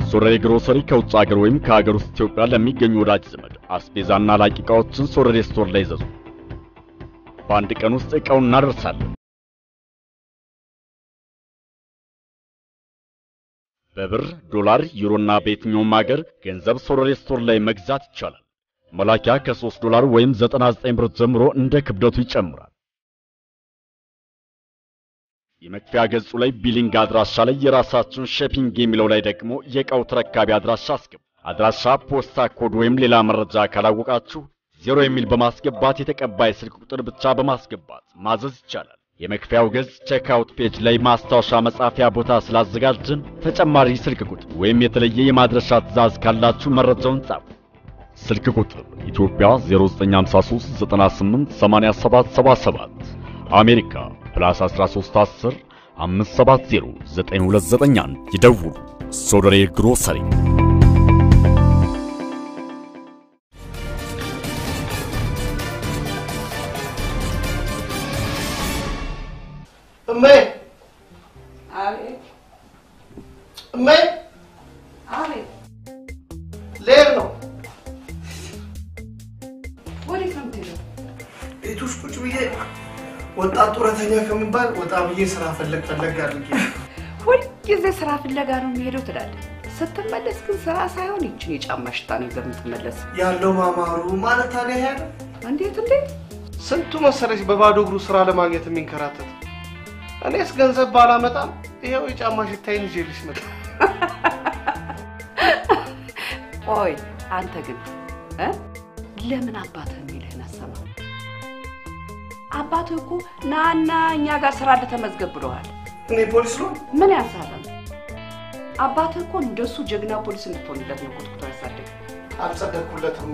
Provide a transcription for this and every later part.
ሶረሬ ግሮሰሪ ከውጭ ሀገር ወይም ከሀገር ውስጥ ኢትዮጵያ ለሚገኙ ወዳጅ ዘመድ አስቤዛና ላቂ ዕቃዎችን ሶረሬ ስቶር ላይ ይዘዙ። በአንድ ቀን ውስጥ ዕቃውን እናደርሳለን። በብር፣ ዶላር፣ ዩሮና በየትኛውም ሀገር ገንዘብ ሶረሬ ስቶር ላይ መግዛት ይቻላል። መላኪያ ከ3 ዶላር ወይም 99 ብር ጀምሮ እንደ ክብደቱ ይጨምራል። የመክፈያ ገጹ ላይ ቢሊንግ አድራሻ ላይ የራሳችሁን ሸፒንግ የሚለው ላይ ደግሞ የዕቃው ተረካቢ አድራሻ አስገቡ። አድራሻ፣ ፖስታ ኮድ ወይም ሌላ መረጃ ካላወቃችሁ ዜሮ የሚል በማስገባት የተቀባይ ስልክ ቁጥር ብቻ በማስገባት ማዘዝ ይቻላል። የመክፈያው ገጽ ቼክአውት ፔጅ ላይ ማስታወሻ መጻፊያ ቦታ ስላዘጋጅን ተጨማሪ ስልክ ቁጥር ወይም የተለየ የማድረሻ ትዕዛዝ ካላችሁ መረጃውን ጻፉ። ስልክ ቁጥር ኢትዮጵያ 0953 98 87 77 አሜሪካ ፕላስ 1310 570 9291 ይደውሉ። ሶደሬ ግሮሰሪ እሜ አቤት እሜ አቤት፣ ልሄድ ነው። ወዴት ነው የምትሄደው? ቤት ውስጥ ቁጭ ብዬ ወጣት ጡረተኛ ከሚባል ወጣ ብዬ ስራ ፈለግ ፈለግ አድርጌ ሁልጊዜ ስራ ፍለጋ ነው የሚሄደው ትላለህ። ስትመለስ ግን ስራ ሳይሆን ይችን የጫማ ሽታ ነው ይዘህ የምትመለስ። ያለው ማማሩ ማለት ታዲያ ያለ እንዴት እንዴት? ስንቱ መሰለሽ በባዶ እግሩ ስራ ለማግኘት የሚንከራተት። እኔስ ገንዘብ ባላመጣም ይኸው የጫማ ሽታዬን ይዤልሽ መጣ። ቆይ አንተ ግን እ ለምን አባትህ የሚልህን አሰማ? አባትህ እኮ ናና እኛ ጋር ስራ እንደተመዝገብ ብለዋል። እኔ ፖሊስ ነው ምን ያሳለም? አባትህ እኮ እንደሱ ጀግና ፖሊስ እንድትሆንለት ነው ኮትኩቶ ያሳደገ። አልጸደቅኩለትማ።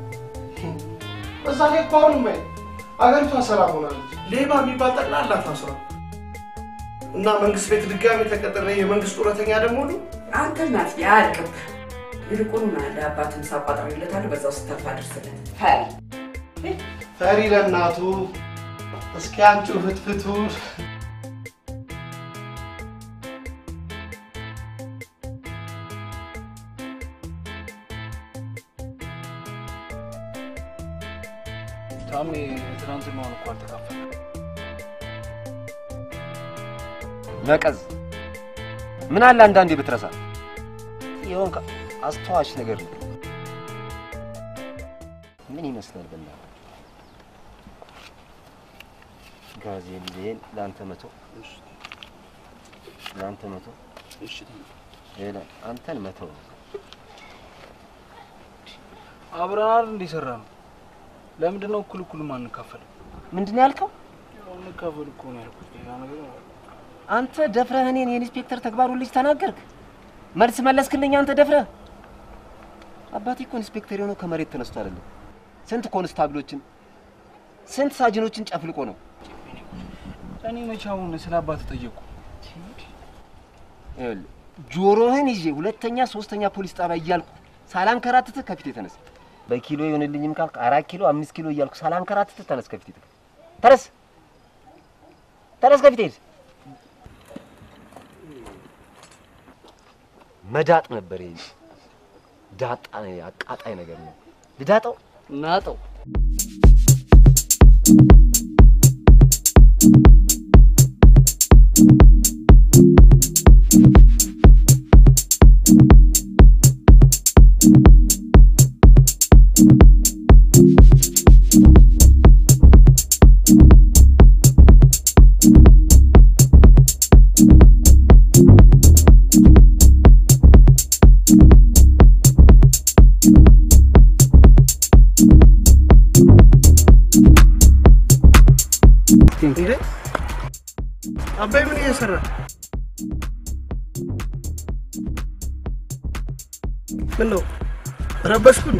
በዛ ላይ እኮ አሁን እማዬ አገሪቷ ሰላም ሆናለች። ሌባ የሚባል ጠቅላላ ታስሯል። እና መንግስት ቤት ድጋሚ ተቀጥሬ የመንግስት ጡረተኛ ደግሞ ሁሉ አንተ ናት ያልቅብ ይልቁኑ ለአባት ምሳ ቋጥሬለታለሁ። በዛው ስተፋ አድርስለት ፈሪ ፈሪ ለእናቱ እስኪ አንቺው ፍትፍቱ ታሜ ትናንትናውን እኮ አልተካፈለም። ነቀዝ ምን አለ አንዳንዴ ብትረሳ ይሆን አስተዋሽ ነገር ነው። ምን ይመስላል በና ጋዜሌን ለአንተ መቶ ለአንተ መቶ ሌላ አንተን መቶ አብረናል እንዲሰራ ነው። ለምንድን ነው እኩል እኩል ማንካፈለው? ምንድን ነው ያልከው? ያው እንካፈል እኮ ነው ያልኩት። ሌላ ነገር አይደለም። አንተ ደፍረህ እኔን የኢንስፔክተር ተግባሩን ልጅ ተናገርክ። መልስ መለስክልኝ አንተ ደፍረህ። አባቴ እኮ ኢንስፔክተር የሆነው ከመሬት ተነስቶ አይደለም። ስንት ኮንስታብሎችን ስንት ሳጅኖችን ጨፍልቆ ነው። እኔ መቻውን ስለ አባት ጠየቁ። ይኸውልህ ጆሮህን ይዤ ሁለተኛ ሶስተኛ ፖሊስ ጣቢያ እያልኩ ሳላንከራትትህ ከፊት የተነስ በኪሎ ይሆንልኝም ካልክ አራት ኪሎ አምስት ኪሎ እያልኩ ሳላንከራትትህ ተነስ ከፊት የተነስ ተነስ ተነስ ከፊት ሄድ መዳጥ ነበር ይሄ ዳጣ አቃጣይ ነገር ነው ልዳጠው ናጠው እንዴ አባይ ምን እየሰራ ምን ነው ረበሽኩን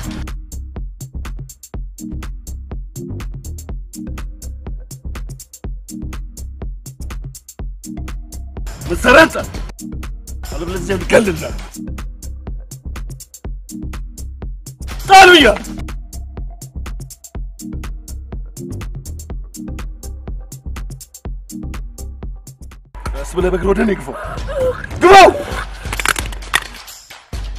መሰረተ አለበለዚያ ልገልልህ ጣሉያ ቀስ ብለህ በእግር ወደ እኔ ግፋው ግፋው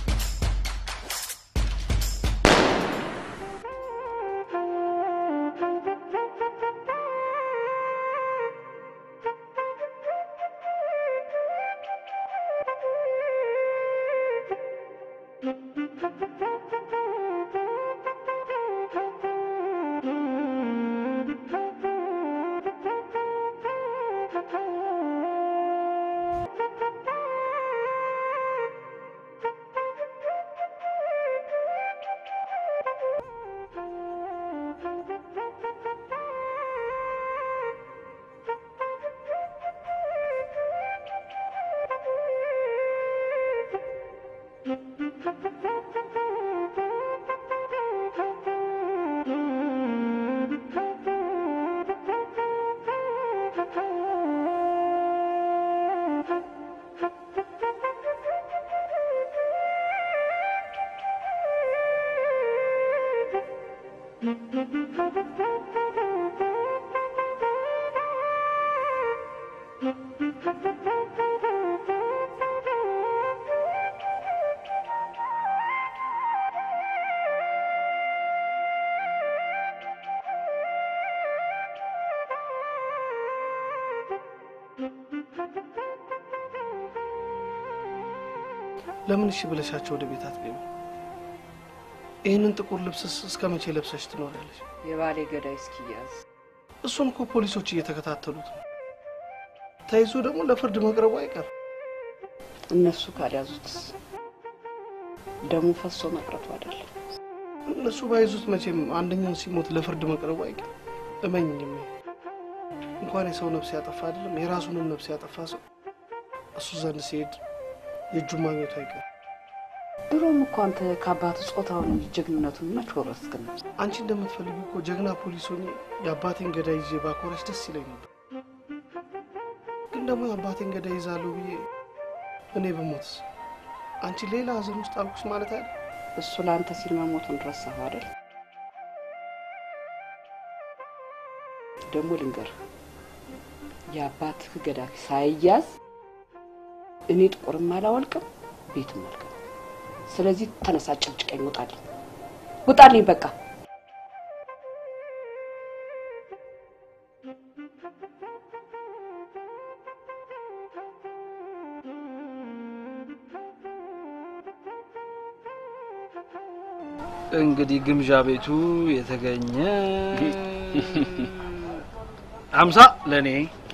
ለምን እሺ ብለሻቸው ወደ ቤት አትገቢ? ይህንን ጥቁር ልብስስ እስከ መቼ ለብሰሽ ትኖሪያለሽ? የባሌ ገዳይ እስኪያዝ እሱን እኮ ፖሊሶች እየተከታተሉት ነው። ተይዞ ደግሞ ለፍርድ መቅረቡ አይቀርም። እነሱ ካልያዙትስ ደሙ ፈሶ መቅረቱ አይደለም። እነሱ ባይዙት መቼም አንደኛው ሲሞት ለፍርድ መቅረቡ አይቀርም። እመኝኝ፣ እንኳን የሰው ነፍስ ያጠፋ አይደለም የራሱንም ነፍስ ያጠፋ ሰው እሱ ዘንድ ሲሄድ የእጁን ማግኘቱ አይቀርም። ድሮም እኮ አንተ ከአባት ጾታውን እንጂ ጀግንነቱን መች ወረስክን? አንቺ እንደምትፈልጊ እኮ ጀግና ፖሊስ ሆኜ የአባቴን ገዳይ ይዤ ባኮራሽ ደስ ይለኝ ነበር። ግን ደግሞ የአባቴን ገዳይ ይዛለሁ ብዬ እኔ በሞትስ አንቺ ሌላ ሀዘን ውስጥ አልኩሽ ማለት አይደል? እሱ ለአንተ ሲል መሞቱን ረሳሁ አይደል? ደግሞ ልንገርህ የአባትህ ገዳይ ሳይያዝ እኔ ጥቁርም አላወልቅም ቤትም አልገባም። ስለዚህ ተነሳ፣ ጭቅጭቀኝ፣ ውጣልኝ፣ ውጣልኝ በቃ። እንግዲህ ግምዣ ቤቱ የተገኘ ሀምሳ ለእኔ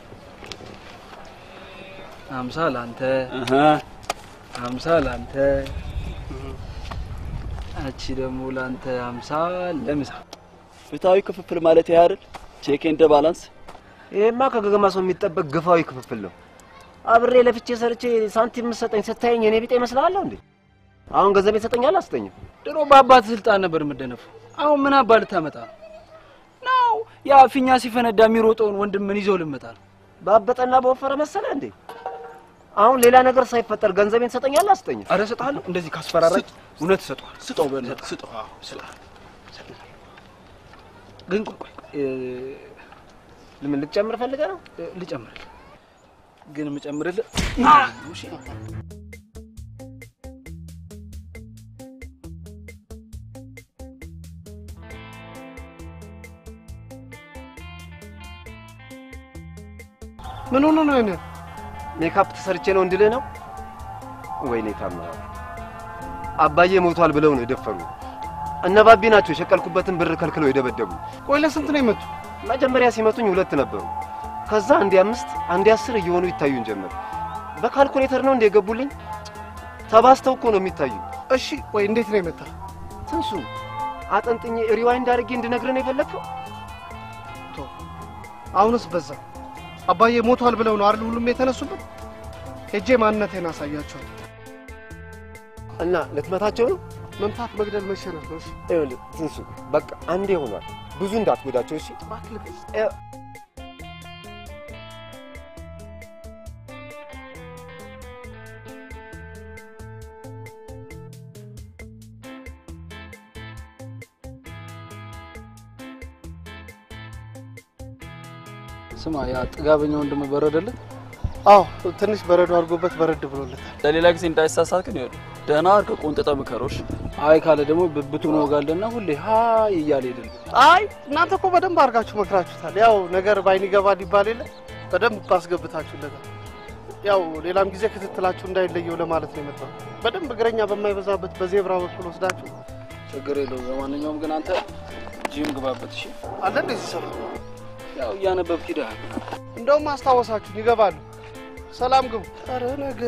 ሀምሳ ለአንተ ሀምሳ ለአንተ እቺ ደግሞ ለአንተ ሀምሳ ለምሳ ፍትሐዊ ክፍፍል ማለት ይሄ አይደል? ቼክ ኤንድ ባላንስ። ይሄማ ከገገማ ሰው የሚጠበቅ ግፋዊ ክፍፍል ነው። አብሬ ለፍቼ ሰርቼ ሳንቲም የምትሰጠኝ ስታየኝ እኔ ቢጤ እመስልሃለሁ እንዴ? አሁን ገንዘብ ይሰጠኛል አስጠኝም። ድሮ በአባት ስልጣን ነበር የምደነፈው። አሁን ምን አባ ልታመጣ ነው? ነው ያ ፊኛ ሲፈነዳ የሚሮጠውን ወንድምን ይዘው ልመጣ ነው። ባበጠና በወፈረ መሰለ እንዴ? አሁን ሌላ ነገር ሳይፈጠር ገንዘቤን ትሰጠኛል አስጠኝም? አረ እሰጥሃለሁ። እንደዚህ ካስፈራራች እውነት እሰጠዋለሁ። ስጠው በእናትህ ስጠው። ግን ቆይ ቆይ እ፣ ምን ልትጨምር ፈልገህ ነው? እ፣ ልጨምርልህ ግን የምጨምርልህ እሺ ምን ሆኖ ነው አይነት ሜካፕ ተሰርቼ ነው እንድልህ ነው? ወይኔ ታምራት፣ አባዬ ሞቷል ብለው ነው የደፈሩ። እነ ባቢ ናቸው የሸቀልኩበትን ብር ከልክለው የደበደቡ። ቆይ ለስንት ነው የመቱ? መጀመሪያ ሲመቱኝ ሁለት ነበሩ። ከዛ አንዴ አምስት አንዴ አስር እየሆኑ ይታዩን ጀመር። በካልኩሌተር ነው እንደ የገቡልኝ። ተባስተው እኮ ነው የሚታዩ። እሺ ወይ እንዴት ነው የመታ? ትንሱ አጠንጥኜ ሪዋይንድ አድርጌ እንድነግርህ ነው የፈለግከው? አሁንስ በዛ። አባዬ ሞቷል ብለው ነው አይደል ሁሉም የተነሱበት? ሄጄ ማንነቴን አሳያቸዋል። እና ልትመታቸው ነው? መምታት መግደል መሸነፍ ነው። እሺ ይኸውልህ ትንሱ፣ በቃ አንዴ ሆኗል። ብዙ እንዳትጎዳቸው እሺ? እ- ስማ፣ ያ ጥጋበኛ ወንድም በረደልህ? አዎ ትንሽ በረዶ አድርጎበት በረድ ብሎለታል። ለሌላ ጊዜ እንዳይሳሳት ግን ይኸውልህ ደህና አድርገህ ቆንጥጠህ ምከሮሽ። አይ ካለ ደግሞ ብብቱን ወጋለና ሁሌ ሀይ እያለ ሄደል። አይ እናንተ እኮ በደንብ አድርጋችሁ መክራችሁታል። ያው ነገር ባይን ይገባል ይባል የለ በደንብ አስገብታችሁለታል። ያው ሌላም ጊዜ ክትትላችሁ እንዳይለየው ለማለት ነው የመጣው። በደንብ እግረኛ በማይበዛበት በዜብራ በኩል ወስዳችሁ ችግር የለውም። ለማንኛውም ግን አንተ ጂም ግባበት እሺ። አለ እንደዚህ ሰፈር ያው እያነበብክ ሂደሃል። እንደውም አስታወሳችሁን ይገባሉ። ሰላም ግቡ። ኧረ ነገ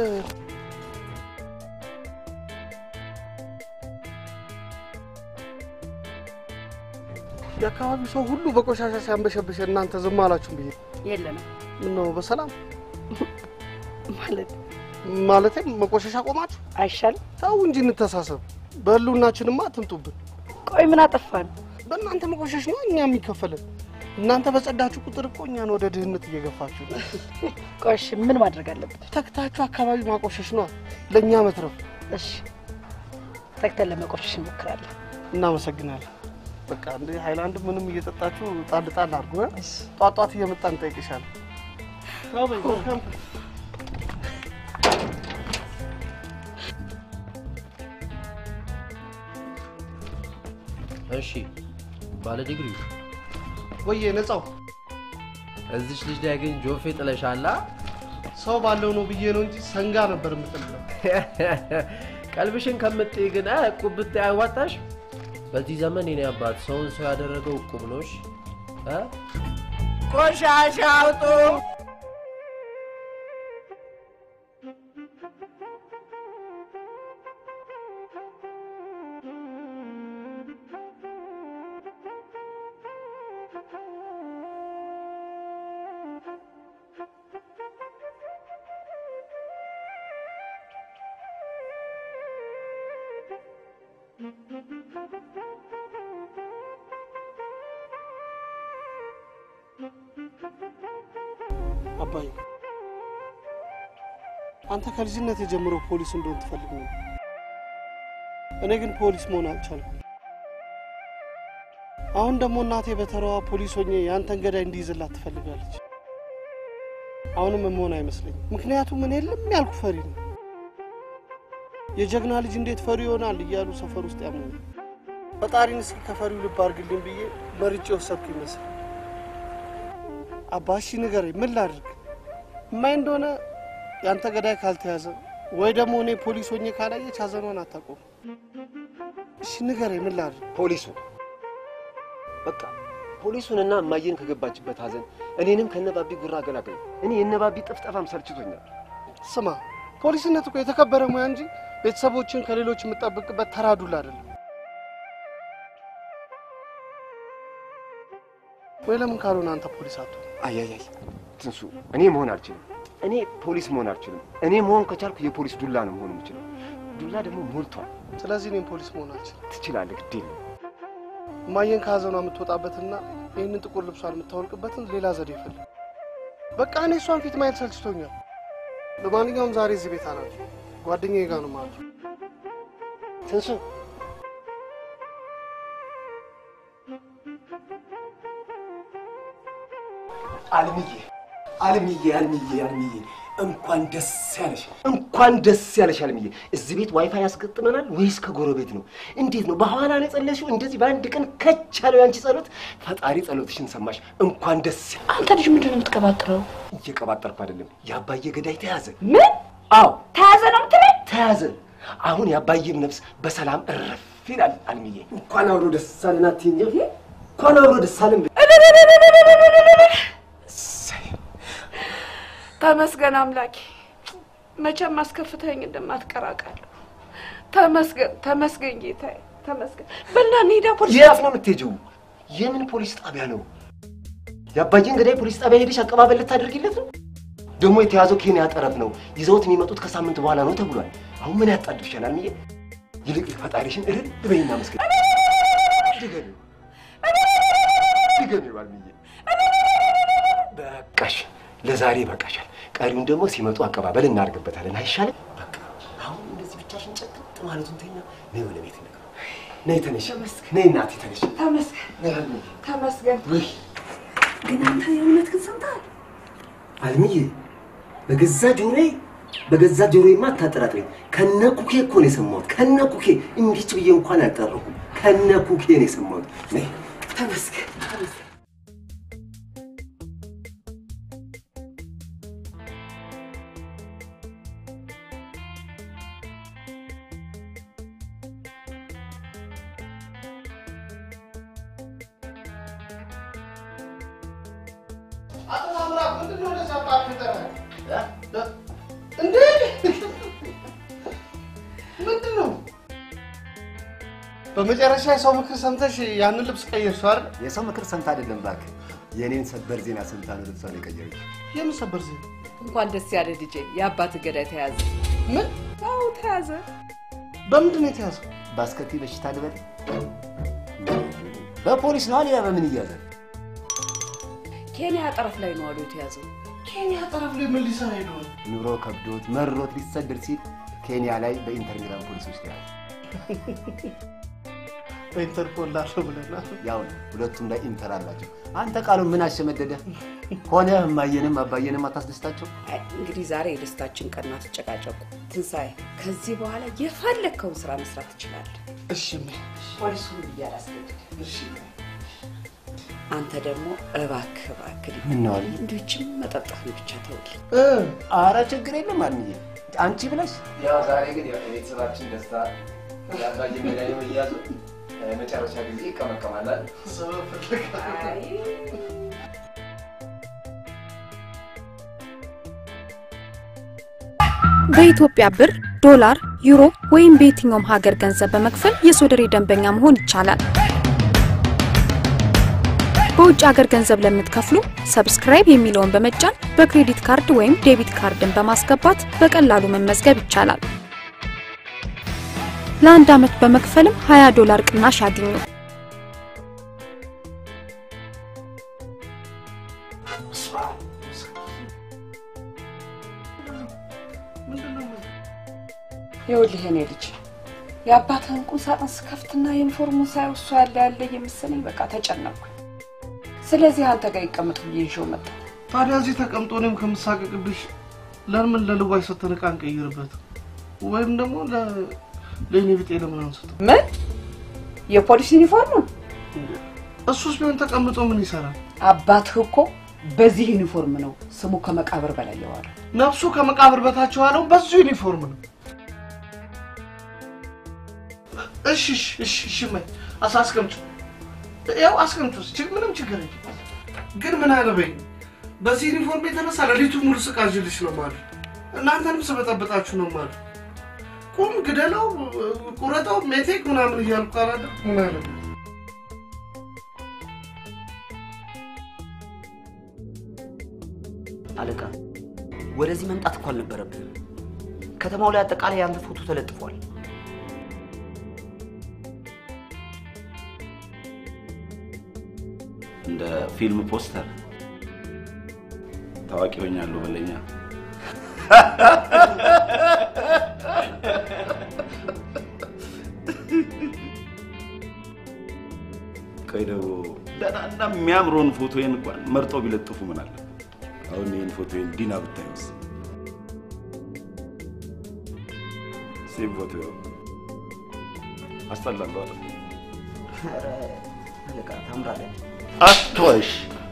የአካባቢው ሰው ሁሉ በቆሻሻ ሲያንበሸብሸ እናንተ ዝም አላችሁም ብዬ የለንም ምነው በሰላም ማለት ማለቴም መቆሻሻ ቆማችሁ አይሻልም? ተው እንጂ እንተሳሰብ። በህልውናችንማ አትምጡብን። ቆይ ምን አጠፋን? በእናንተ መቆሸሽ ነው እኛ የሚከፈለን። እናንተ በጸዳችሁ ቁጥር እኮ እኛን ወደ ድህነት እየገፋችሁ ነው። ቆይ እሺ ምን ማድረግ አለብን? ተክታችሁ አካባቢ ማቆሸሽ ነው ለእኛ መትረፍ። እሺ ተግተን ለመቆሸሽ እንሞክራለን። እናመሰግናለን። በቃ እንደ ሃይላንድ ምንም እየጠጣችሁ ጣል ጣል አድርጎ ጧት ጧት እየመጣን እንጠይቅሻለን። እሺ ባለ ዲግሪው ወዬ ነጻው እዚች ልጅ ላይ ግን ጆፌ ጥለሻላ። ሰው ባለው ነው ብዬ ነው እንጂ ሰንጋ ነበር የምጥለው። ቀልብሽን ከምትይ ግን እቁብ ብታይ አያዋጣሽ። በዚህ ዘመን የኔ አባት ሰውን ሰው ያደረገው እቁብ ነው። እሺ እ? ቆሻሻ አውጡ። አባዬ አንተ ከልጅነት የጀምሮ ፖሊስ እንደሆን ትፈልግ ነው። እኔ ግን ፖሊስ መሆን አልቻልኩም። አሁን ደግሞ እናቴ በተራዋ ፖሊስ ሆኜ የአንተን ገዳይ እንዲይዝላት ትፈልጋለች። አሁንም መሆን አይመስለኝም። ምክንያቱም እኔ ልም ያልኩ ፈሪ ነው። የጀግና ልጅ እንዴት ፈሪ ይሆናል እያሉ ሰፈር ውስጥ ያምኑ። ፈጣሪን እስኪ ከፈሪው ልብ አድርግልኝ ብዬ መርጬ ወሰድኩ ይመስል አባሺ ንገረኝ፣ ምን ላድርግ? እማይ እንደሆነ ያንተ ገዳይ ካልተያዘ ወይ ደግሞ እኔ ፖሊስ ሆኜ ካላየች ሀዘኗን አታቆም። እሺ ንገረኝ፣ ምን ላድርግ? ፖሊሱ በቃ ፖሊሱንና እማዬን ከገባችበት ሀዘን እኔንም ከነባቢ ጉራ አገላገሉ። እኔ የነባቢ ጥፍጠፋም ሰልችቶኛል። ስማ፣ ፖሊስነት እኮ የተከበረ ሙያ እንጂ ቤተሰቦችን ከሌሎች የምጠብቅበት ተራ ዱላ አይደለም። ወይ ለምን ካልሆነ አንተ ፖሊስ አትሆን? አያያይ ትንሱ፣ እኔ መሆን አልችልም። እኔ ፖሊስ መሆን አልችልም። እኔ መሆን ከቻልኩ የፖሊስ ዱላ ነው መሆን የምችለው። ዱላ ደግሞ ሞልቷል። ስለዚህ እኔም ፖሊስ መሆን አልችልም። ትችላለህ፣ ግድ የለም። እማዬን ከሀዘኗ የምትወጣበትና ይህንን ጥቁር ልብሷን የምታወልቅበትን ሌላ ዘዴ ይፈልግ። በቃ እኔ እሷን ፊት ማየት ሰልችቶኛል። ለማንኛውም ዛሬ እዚህ ቤት አናል ጓደኛዬ ጋር ነው ማለት ነው። ትንሱ አልምዬ አልምዬ አልምዬ አልምዬ እንኳን ደስ ያለሽ እንኳን ደስ ያለሽ አልምዬ። እዚህ ቤት ዋይፋይ ያስገጥመናል ወይስ ከጎረቤት ነው? እንዴት ነው? በኋላ ነው የጸለሽው? እንደዚህ በአንድ ቀን ከች ያለው ያንቺ ጸሎት። ፈጣሪ ጸሎትሽን ሰማሽ። እንኳን ደስ ያ አንተ ልጅ ምንድን ነው የምትቀባጥረው? እየቀባጠርኩ አይደለም። የአባዬ ገዳይ ተያዘ። ምን አዎ ተያዘ ነው የምትለኝ? ተያዘ። አሁን የአባዬም ነፍስ በሰላም እረፍ ይላል። አልምዬ እንኳን አብሮ ደስ አለን አትይኝ? እንኳን አብሮ ደስ አለን። እሰይ ተመስገን አምላኬ፣ መቼም አስከፍተኸኝ እንደማትቀር አውቃለሁ። ተመስገን ተመስገን ጌታዬ ተመስገን። በልና እንሂዳ ፖሊስ የት ነው የምትሄጂው? የምን ፖሊስ ጣቢያ ነው? የአባዬን ገዳይ ፖሊስ ጣቢያ ሄደሽ አቀባበል ልታደርጊለት ነው? ደግሞ የተያዘው ኬንያ ጠረፍ ነው። ይዘውት የሚመጡት ከሳምንት በኋላ ነው ተብሏል። አሁን ምን ያጣድፍሻል አልምዬ? ይልቅ ፈጣሪሽን እልል በይና መስገን። ድገሚው ድገሚው አልምዬ። በቃሽ፣ ለዛሬ በቃሻል። ቀሪውን ደግሞ ሲመጡ አቀባበል እናደርግበታለን። አይሻልም? በቃ አሁን እንደዚህ ብቻሽን ጨቅጥ ማለቱን ተኛ። ነይ ወደ ቤት ነገር ነይ፣ ተነሽ፣ ነይ እናቴ ተነሽ። ተመስገን ነይ አልምዬ። ተመስገን። ውይ ግን አንተ የእውነት ግን ሰምተሃል? አልምዬ በገዛ ጆሮዬ በገዛ ጆሮዬማ አታጠራጥረኝ። ከነ ኩኬ እኮ ነው የሰማሁት። ከነ ኩኬ እንዲች ብዬ እንኳን አልጠራሁም። ከነ ኩኬ ነው የሰማሁት። ነይ ተመስገን ተመስገን። አቶ ታምራት ምንድን ነው እንደዚያ ጣፍ ይጠራል? እንዴ ምንድን ነው? በመጨረሻ የሰው ምክር ሰምተሽ ያንን ልብስ ቀየርሽው አይደል? የሰው ምክር ሰምታ አይደለም እባክህ፣ የእኔን ሰበር ዜና ሰምታ ነው ልብሷን የቀየረች። የምን ሰበር ዜና? እንኳን ደስ ያለ ልጄ፣ የአባት ገዳይ ተያዘ። ምን? አዎ ተያዘ። በምንድን ነው የተያዘው? በአስከፊ በሽታ ልበል? በፖሊስ ነው አሊያ በምን እያዘ? ኬንያ ጠረፍ ላይ ነው አሉ የተያዘው። ኬንያ ጠረፍ ላይ ምን ሊሰራ ሄዶ ነው? ኑሮ ከብዶት መሮት ሊሰደድ ሲል ኬንያ ላይ በኢንተር ሚላን ፖሊሶች ተያዘ። በኢንተርፖል ላለው ብለናል። ያው ነው፣ ሁለቱም ላይ ኢንተር አላቸው። አንተ ቃሉን ምን አሸመደደ ሆነ? እማየንም አባየንም አታስደስታቸው? አይ እንግዲህ ዛሬ የደስታችን ቀን ናት። ትጨቃጨቁ። ትንሣኤ፣ ከዚህ በኋላ የፈለግከውን ስራ መስራት ትችላለህ። እሺ እሜ፣ ፖሊሱን እያላስገድድ እሺ አንተ ደግሞ እባክህ እባክህ ምን ነው አልዬ? እንዶችም መጠጣትን ብቻ ተውልኝ። እ አረ ችግር የለም አልምዬ፣ አንቺ ብለሽ ያው ዛሬ ግን ያው የቤተሰባችን ደስታ የአባዬ መድኃኒ መያዙ መጨረሻ ጊዜ ይቀመቀማላል። ሰበብ ፍለጋ በኢትዮጵያ ብር፣ ዶላር፣ ዩሮ ወይም በየትኛውም ሀገር ገንዘብ በመክፈል የሶደሬ ደንበኛ መሆን ይቻላል። በውጭ ሀገር ገንዘብ ለምትከፍሉ ሰብስክራይብ የሚለውን በመጫን በክሬዲት ካርድ ወይም ዴቢት ካርድን በማስገባት በቀላሉ መመዝገብ ይቻላል። ለአንድ ዓመት በመክፈልም 20 ዶላር ቅናሽ ያግኙ። ይኸውልህ የኔ ልጅ የአባትህን ቁም ሳጥን ስከፍትና ዩኒፎርሙን ሳየው እሱ ያለ ያለ የመሰለኝ በቃ ተጨነቅኩ። ስለዚህ አንተ ጋር ይቀመጥ ብዬ ይዤው መጣሁ። ታዲያ እዚህ ተቀምጦ እኔም ከምሳቀቅብሽ ለምን ለልዋይ ሰተን ዕቃ እንቀይርበት? ወይም ደግሞ ለ- ለእኔ ብጤ ለምን አንስተው? ምን የፖሊስ ዩኒፎርሙን? እሱስ ቢሆን ተቀምጦ ምን ይሰራል? አባትህ እኮ በዚህ ዩኒፎርም ነው ስሙ ከመቃብር በላይ የዋለው። ነፍሱ ከመቃብር በታች የዋለው በዙ ዩኒፎርም ነው። እሺ እሺ እሺ እሺ እማዬ አስ አስቀምጩ፣ ያው አስቀምጩ። ችግ ምንም ችግር የለም። ግን ምን አለበኝ በዚህ ዩኒፎርም የተነሳ ሌሊቱ ሙሉ ስቃዥልሽ ነው ማለት እናንተንም ስበጠብጣችሁ ነው ማለት ቁም ግደለው፣ ቁረጠው፣ ሜቴክ ምናምን እያልኩ አላለ ምን አለበኝ አለቃ ወደዚህ መምጣት እኮ አልነበረብህም። ከተማው ላይ አጠቃላይ ያንተ ፎቶ ተለጥፏል። እንደ ፊልም ፖስተር ታዋቂ ሆኛለሁ በለኛ። ቆይ ደግሞ ደህናና የሚያምረውን ፎቶዬን እንኳን መርጦ ቢለጥፉ ምን አለ? አሁን ይህን ፎቶዬን ዲና ብታዩስ? ሴም ፎቶ አስጠላለሁ አይደል? ኧረ አለቃ ታምራለህ። አትዋሽ።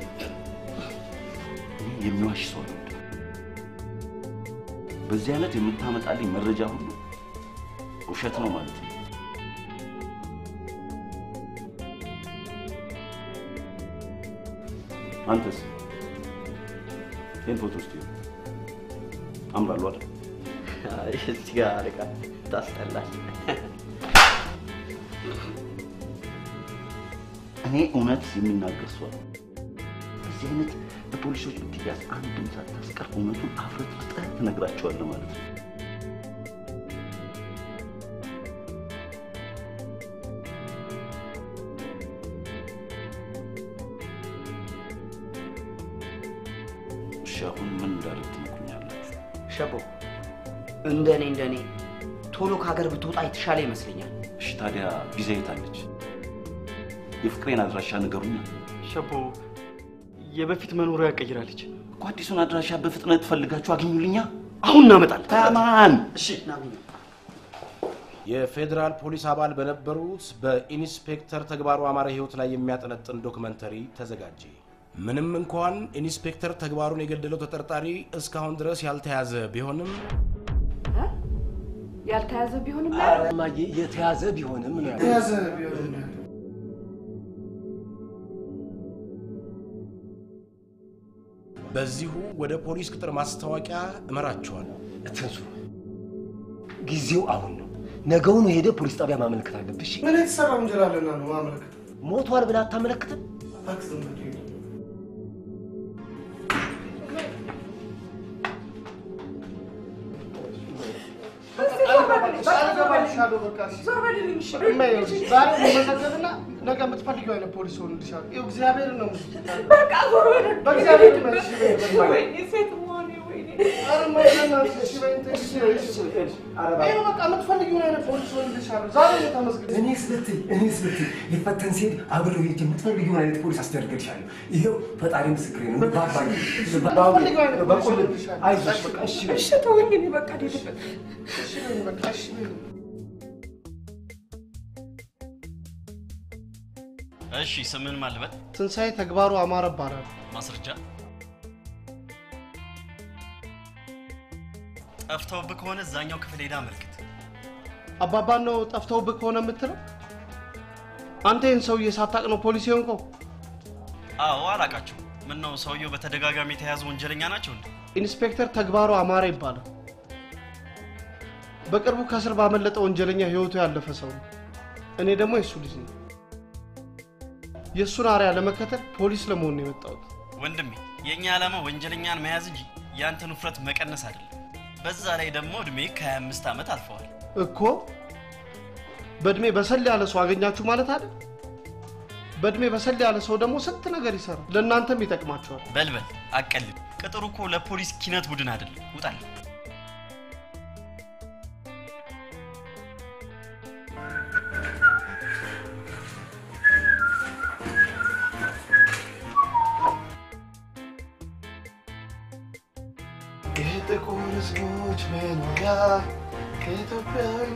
እኔ የሚዋሽ ሰው ነው። በዚህ አይነት የምታመጣልኝ መረጃ ሁሉ ውሸት ነው ማለት ነው። አንተስ ይህን ፎቶ ውስጥ አምራሉ አይደል? እዚህ ጋር አለቃ ታስጠላል። እኔ እውነት የሚናገር ሰው ነው። በዚህ አይነት በፖሊሶች ብትያዝ አንድም ሳታስቀር እውነቱን አፍረጥርጠህ ትነግራቸዋለህ ማለት ነው። እሺ አሁን ምን እንዳደርግ ትመክሩኛላችሁ? ሸቦ እንደኔ እንደኔ ቶሎ ከሀገር ብትወጣ የተሻለ ይመስለኛል። እሺ ታዲያ ቪዛ የት አለች? የፍቅሬን አድራሻ ንገሩኛ። ሸቦ የበፊት መኖሪያ ቀይራለች። እኮ አዲሱን አድራሻ በፍጥነት ፈልጋችሁ አግኙልኛ። አሁን እናመጣለን። ታማን እሺ ናገኘ የፌዴራል ፖሊስ አባል በነበሩት በኢንስፔክተር ተግባሩ አማረ ህይወት ላይ የሚያጠነጥን ዶክመንተሪ ተዘጋጀ። ምንም እንኳን ኢንስፔክተር ተግባሩን የገደለው ተጠርጣሪ እስካሁን ድረስ ያልተያዘ ቢሆንም ያልተያዘ ቢሆንም ኧረ እማዬ የተያዘ ቢሆንም ነው ያለው። የያዘ ቢሆን በዚሁ ወደ ፖሊስ ቅጥር ማስታወቂያ እመራችኋለሁ። እትንሱ ጊዜው አሁን ነው። ነገውኑ ሄደ ፖሊስ ጣቢያ ማመልከት አለብሽ። ምን የተሰራ ወንጀል አለና ነው ማመልከት? ሞቷል ብለህ አታመለክትም? እባክህ ዝም በል። ዛሬ መዘገብና ነገ የምትፈልጊው አይነት ፖሊስ ሆንልሻል። ይኸው እግዚአብሔርን ነው የምልሽ። በቃ ዞር በል። በእግዚአብሔር ይመልሽ። ወይኔ ሴት መሆኔ ወይኔ። ኧረ ማይዘናት እሺ በይኝ ተይ፣ እሺ በይኝ፣ እሺ በይኝ። ይኸው በቃ የምትፈልጊውን አይነት ፖሊስ ሆንልሻለሁ። ዛሬ ነው ተመስገን። እኔ ስልትይ እኔ ስልትይ ሊፈተን ሲሄድ አብሬው ሄጄ የምትፈልጊውን አይነት ፖሊስ አስደርግልሻለሁ። ይኸው ፈጣሪ ምስክሬ ነው። ባባዬ የምትፈልጊው አይነት ፖሊስ በቁልል ሆንልሻለሁ። አይዞሽ በቃ እሺ በይ። እሺ ተወኝ፣ እኔ በቃ ልሄድበት። እሺ በይኝ፣ በቃ እሺ በይኝ። እሺ ስምን ማልበል ትንሣኤ ተግባሩ አማረ እባላለሁ። ማስረጃ ጠፍተውብህ ከሆነ እዛኛው ክፍል ሄዳ አመልክት። አባባን ነው ጠፍተውብህ ከሆነ የምትለው? አንተ ይህን ሰውዬ ሳታቅ ነው ፖሊስ የሆንከው? አዎ አላቃቸው። ምን ነው ሰውየው በተደጋጋሚ የተያዙ ወንጀለኛ ናቸው እንዴ? ኢንስፔክተር ተግባሩ አማረ ይባላል። በቅርቡ ከእስር ባመለጠ ወንጀለኛ ህይወቱ ያለፈ ሰው ነው። እኔ ደግሞ የእሱ ልጅ ነኝ። የእሱን አርያ ለመከተል ፖሊስ ለመሆን ነው የመጣሁት። ወንድሜ የእኛ ዓላማ ወንጀለኛን መያዝ እንጂ ያንተን ውፍረት መቀነስ አይደለም። በዛ ላይ ደግሞ እድሜ ከ25 ዓመት አልፈዋል። እኮ በእድሜ በሰል ያለ ሰው አገኛችሁ ማለት አይደል? በእድሜ በሰል ያለ ሰው ደግሞ ስንት ነገር ይሰራል፣ ለእናንተም ይጠቅማችኋል። በልበል አቀልድ። ቅጥሩ እኮ ለፖሊስ ኪነት ቡድን አይደለም። ውጣል። የጥቁር ህዝቦች መኖሪያ ከኢትዮጵያዊ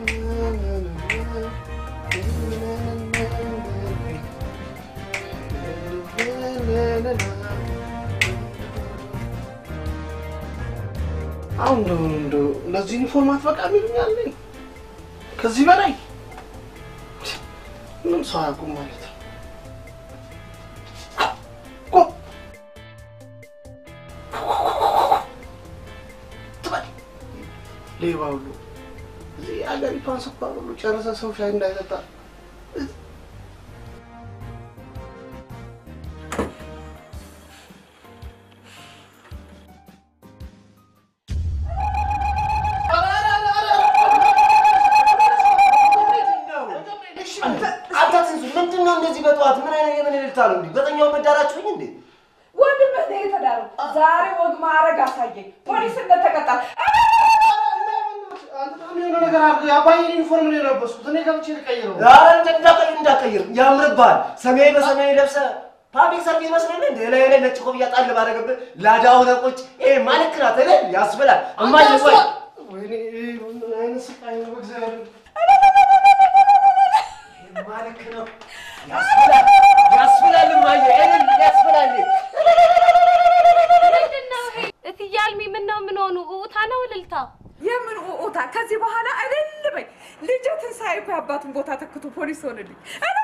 አሁን እንደው እንደው ለዚህ ዩኒፎርም አትበቃም ይሉኛል። ከዚህ በላይ ምንም ሰው አያውቁም ማለት ነው። ሌባ ሁሉ እዚህ ሀገሪቷን ስኳር ሁሉ ጨርሰ ሰው ሻይ እንዳይጠጣ አንተ ትንሱ ምንድን ነው እንደዚህ በጠዋት ምን አይነት የምን እልልታ ነው እንዴ? በጠኛው መዳራችሁኝ እንዴ? ወንድምህ ነው የተዳረው። ዛሬ ወግ ማዕረግ አሳየኝ። ፖሊስ እንደተቀጣ የሆነ ነገር አድርገህ የአባዬን ዩኒፎርም ነው የለበስኩት። እኔ ገብቼ ልቀይረው። ኧረ እንዳቀይር እንዳቀይር ያምርብሃል። ሰማያዊ በሰማያዊ ለብሰህ ፓብሊክ ሰርቪስ መስለህ እንደ ላይ ላይ ነጭ ኮፍያ ጣል ባደረገብህ ላዳ ሆነህ ቁጭ ይሄ ማልክ ናት እልል ያስብላል። እማዬ ቆይ ወይኔ ምን አይነት ስቃይ ነው በእግዚአብሔር ማልክ ነው ያስብላል ያስብላል። እማዬ እልል ያስብላል። ምንድን ነው ይሄ? እትዬ አልሚ ምን ነው ምን ሆኑ? ኡታ ነው እልልታ? የምን ኡኡታ? ከዚህ በኋላ እልል በይ። ልጄ ትንሣኤ እኮ የአባቱን ቦታ ተክቶ ፖሊስ ሆንልኝ።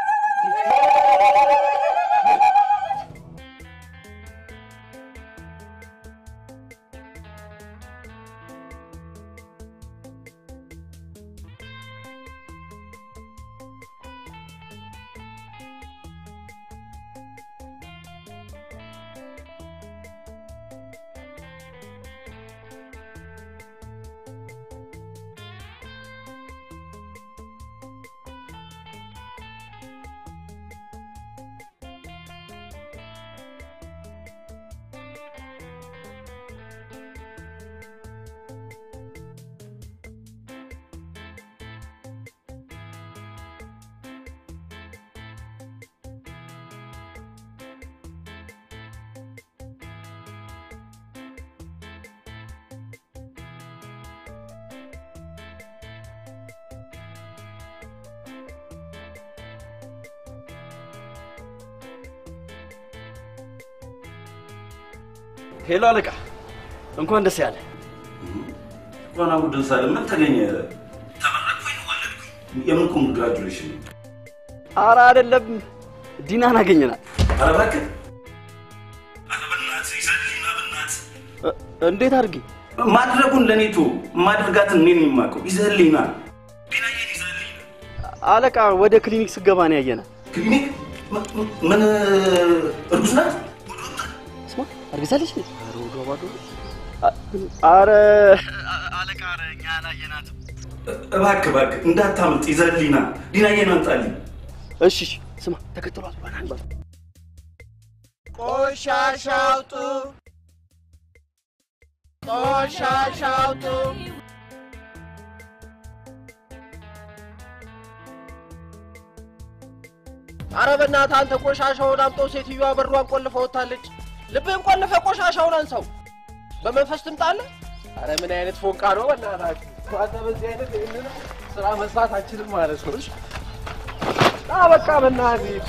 ሄሎ አለቃ፣ እንኳን ደስ ያለ። እንኳን አብሮ ደስ አለ። ምን ተገኘ? ተመረቅኩኝ፣ ወለድኩኝ። የምን ኮንግራጁሌሽን? አረ አይደለም፣ ዲናን አገኘናል። ኧረ እባክህ ኧረ በእናትህ ይዘልኝና በእናትህ እንዴት አድርጌ ማድረጉን ለእኔ ቶ ማድርጋትን እኔን የማውቀው ይዘህልኝ ና። አለቃ ወደ ክሊኒክ ስገባ ነው ያየናል። ክሊኒክ ምን እርጉዝ ናት? ስማ አርግዛለች እንዴ? ኧረ ወዷ ባዶ ነው። አ- አረ አለቃ ኧረ እኛ አላየናትም። እባክህ እባክህ እንዳታመልጥ ይዘህልኝ ና። ዲናዬን አምጣልኝ። እሺ እሺ፣ ስማ ተከትሏት ባናል ቆሻሻ አውጡ! ቆሻሻ አውጡ! አረ በእናትህ አንተ ቆሻሻውን አምጦ ሴትዮዋ በሯን ቆልፈ ወጥታለች። ልብህን ቆልፈ ቆሻሻውን አንሳው። በመንፈስ ትምጣለህ። አረ ምን አይነት ፎንቃ ነው በእናትህ። አንተ በዚህ አይነት ይህንን ስራ መስራት አንችልም ማለት ነው። እሺ? ና በቃ በእናትህ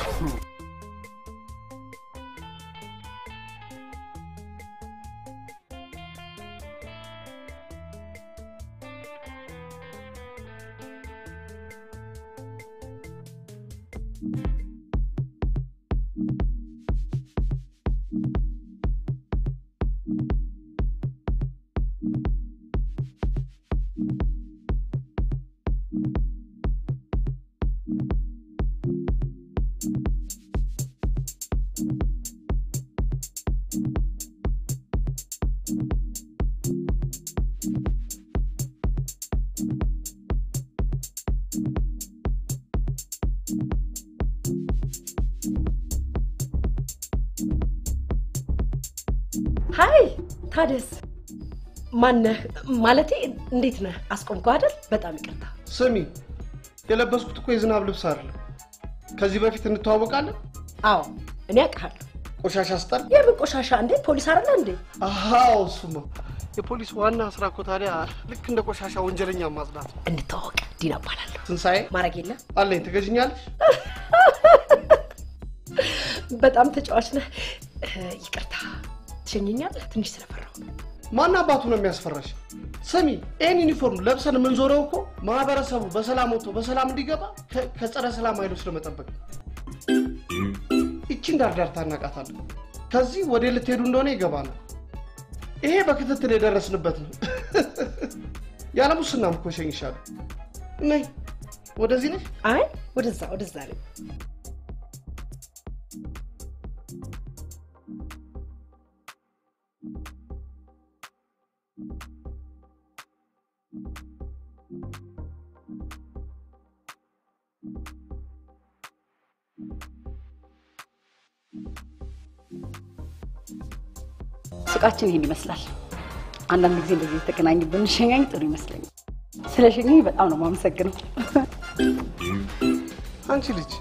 ሀይ ታደስ ማነህ? ማለቴ እንዴት ነህ? አስቆምኩ አይደል? በጣም ይቅርታ። ስሚ፣ የለበስኩት እኮ የዝናብ ልብስ አይደለም። ከዚህ በፊት እንተዋወቃለን? አዎ እኔ አውቅሃለሁ። ቆሻሻ ስጠል የምን ቆሻሻ እንዴ? ፖሊስ አይደለ እንዴ? አዎ፣ እሱማ የፖሊስ ዋና ስራ እኮ ታዲያ ልክ እንደ ቆሻሻ ወንጀለኛ ማጽዳት ነው። እንተዋወቅ። ዲና እባላለሁ። ትንሣኤ ማድረግ የለ አለኝ። ትገዥኛለሽ? በጣም ተጫዋች ነህ። እ፣ ይቅርታ ትሸኘኛለህ? ትንሽ ስለፈራሁ ነው። ማን አባቱ ነው የሚያስፈራሽ? ስሚ፣ ይህን ዩኒፎርም ለብሰን የምንዞረው እኮ ማህበረሰቡ በሰላም ወጥቶ በሰላም እንዲገባ ከ- ከጸረ ሰላም ኃይሎች ለመጠበቅ ነው። ይቺን ዳርዳርታ እናቃታለን። ከዚህ ወደ ልትሄዱ እንደሆነ ይገባናል። ይሄ በክትትል የደረስንበት ነው። ያለ ሙስናም እኮ እሸኝሻለሁ። ነይ፣ ወደዚህ ነሽ? አይ ወደዛ ወደዛ ነው። ሱቃችን ይህን ይመስላል። አንዳንድ ጊዜ እንደዚህ የተገናኝ ብንሸኛኝ ጥሩ ይመስለኛል። ስለ ሸኘኝ በጣም ነው የማመሰግነው። አንቺ ልጅ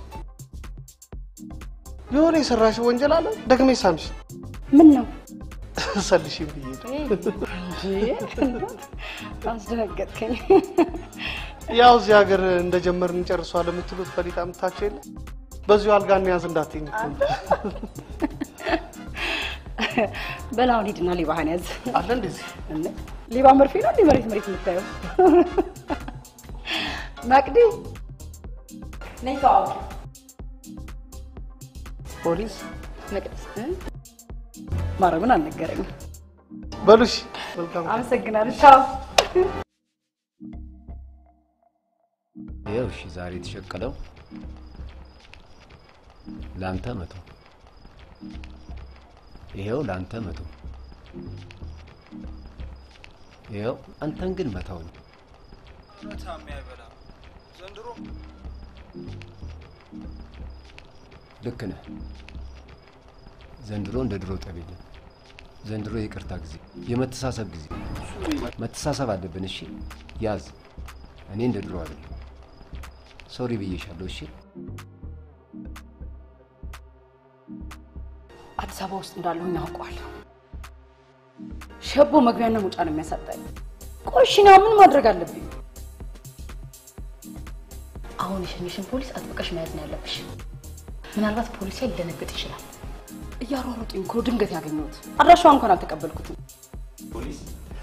የሆነ የሰራሽው ወንጀል አለ? ደግሜ ሳምሽ ምን ነው ሰልሽም ብዬ እንዴ? አስደነገጥከኝ። ያው እዚህ ሀገር እንደጀመርን እንጨርሷለን የምትሉት ፈሊጣ የምታቸው የለ በዚሁ አልጋ እንያዝ እንዳትኝ እኮ ነው። በላውን ሂድና ሌባህን ያዝ። አለ እንደዚህ እንዴ? ሌባ መርፌ ነው እንዴ መሬት መሬት የምታየው? መቅዲ ነይ ተዋወቂ። ፖሊስ መቅደስ እ? ማረጉን አልነገረኝም። በሉሽ መልካም አመሰግናለሁ። ቻው። ይኸው እሺ፣ ዛሬ የተሸቀለው ለአንተ መቶ፣ ይኸው ለአንተ መቶ፣ ይኸው አንተን ግን መተው ነው። እውነታም ያይበላ ዘንድሮ ልክ ነህ። ዘንድሮ እንደ ድሮ ጠብ የለም። ዘንድሮ የይቅርታ ጊዜ፣ የመተሳሰብ ጊዜ። መተሳሰብ አለብን። እሺ ያዝ። እኔ እንደ ድሮ አይደለም። ሶሪ ብዬሻለሁ። እሺ አዲስ አበባ ውስጥ እንዳለሁኝ አውቀዋለሁ። ሸቦ መግቢያና መውጫ ነው የሚያሳጣኝ። ቆይ እሺ እኔ አሁን ምን ማድረግ አለብኝ? አሁን የሸኘሽን ፖሊስ አጥብቀሽ መያዝ ነው ያለብሽ። ምናልባት ፖሊስ ሊደነግጥ ይችላል። እያሯሯጡኝ እኮ ድንገት ያገኘሁት። አድራሻዋ እንኳን አልተቀበልኩትም። ፖሊስ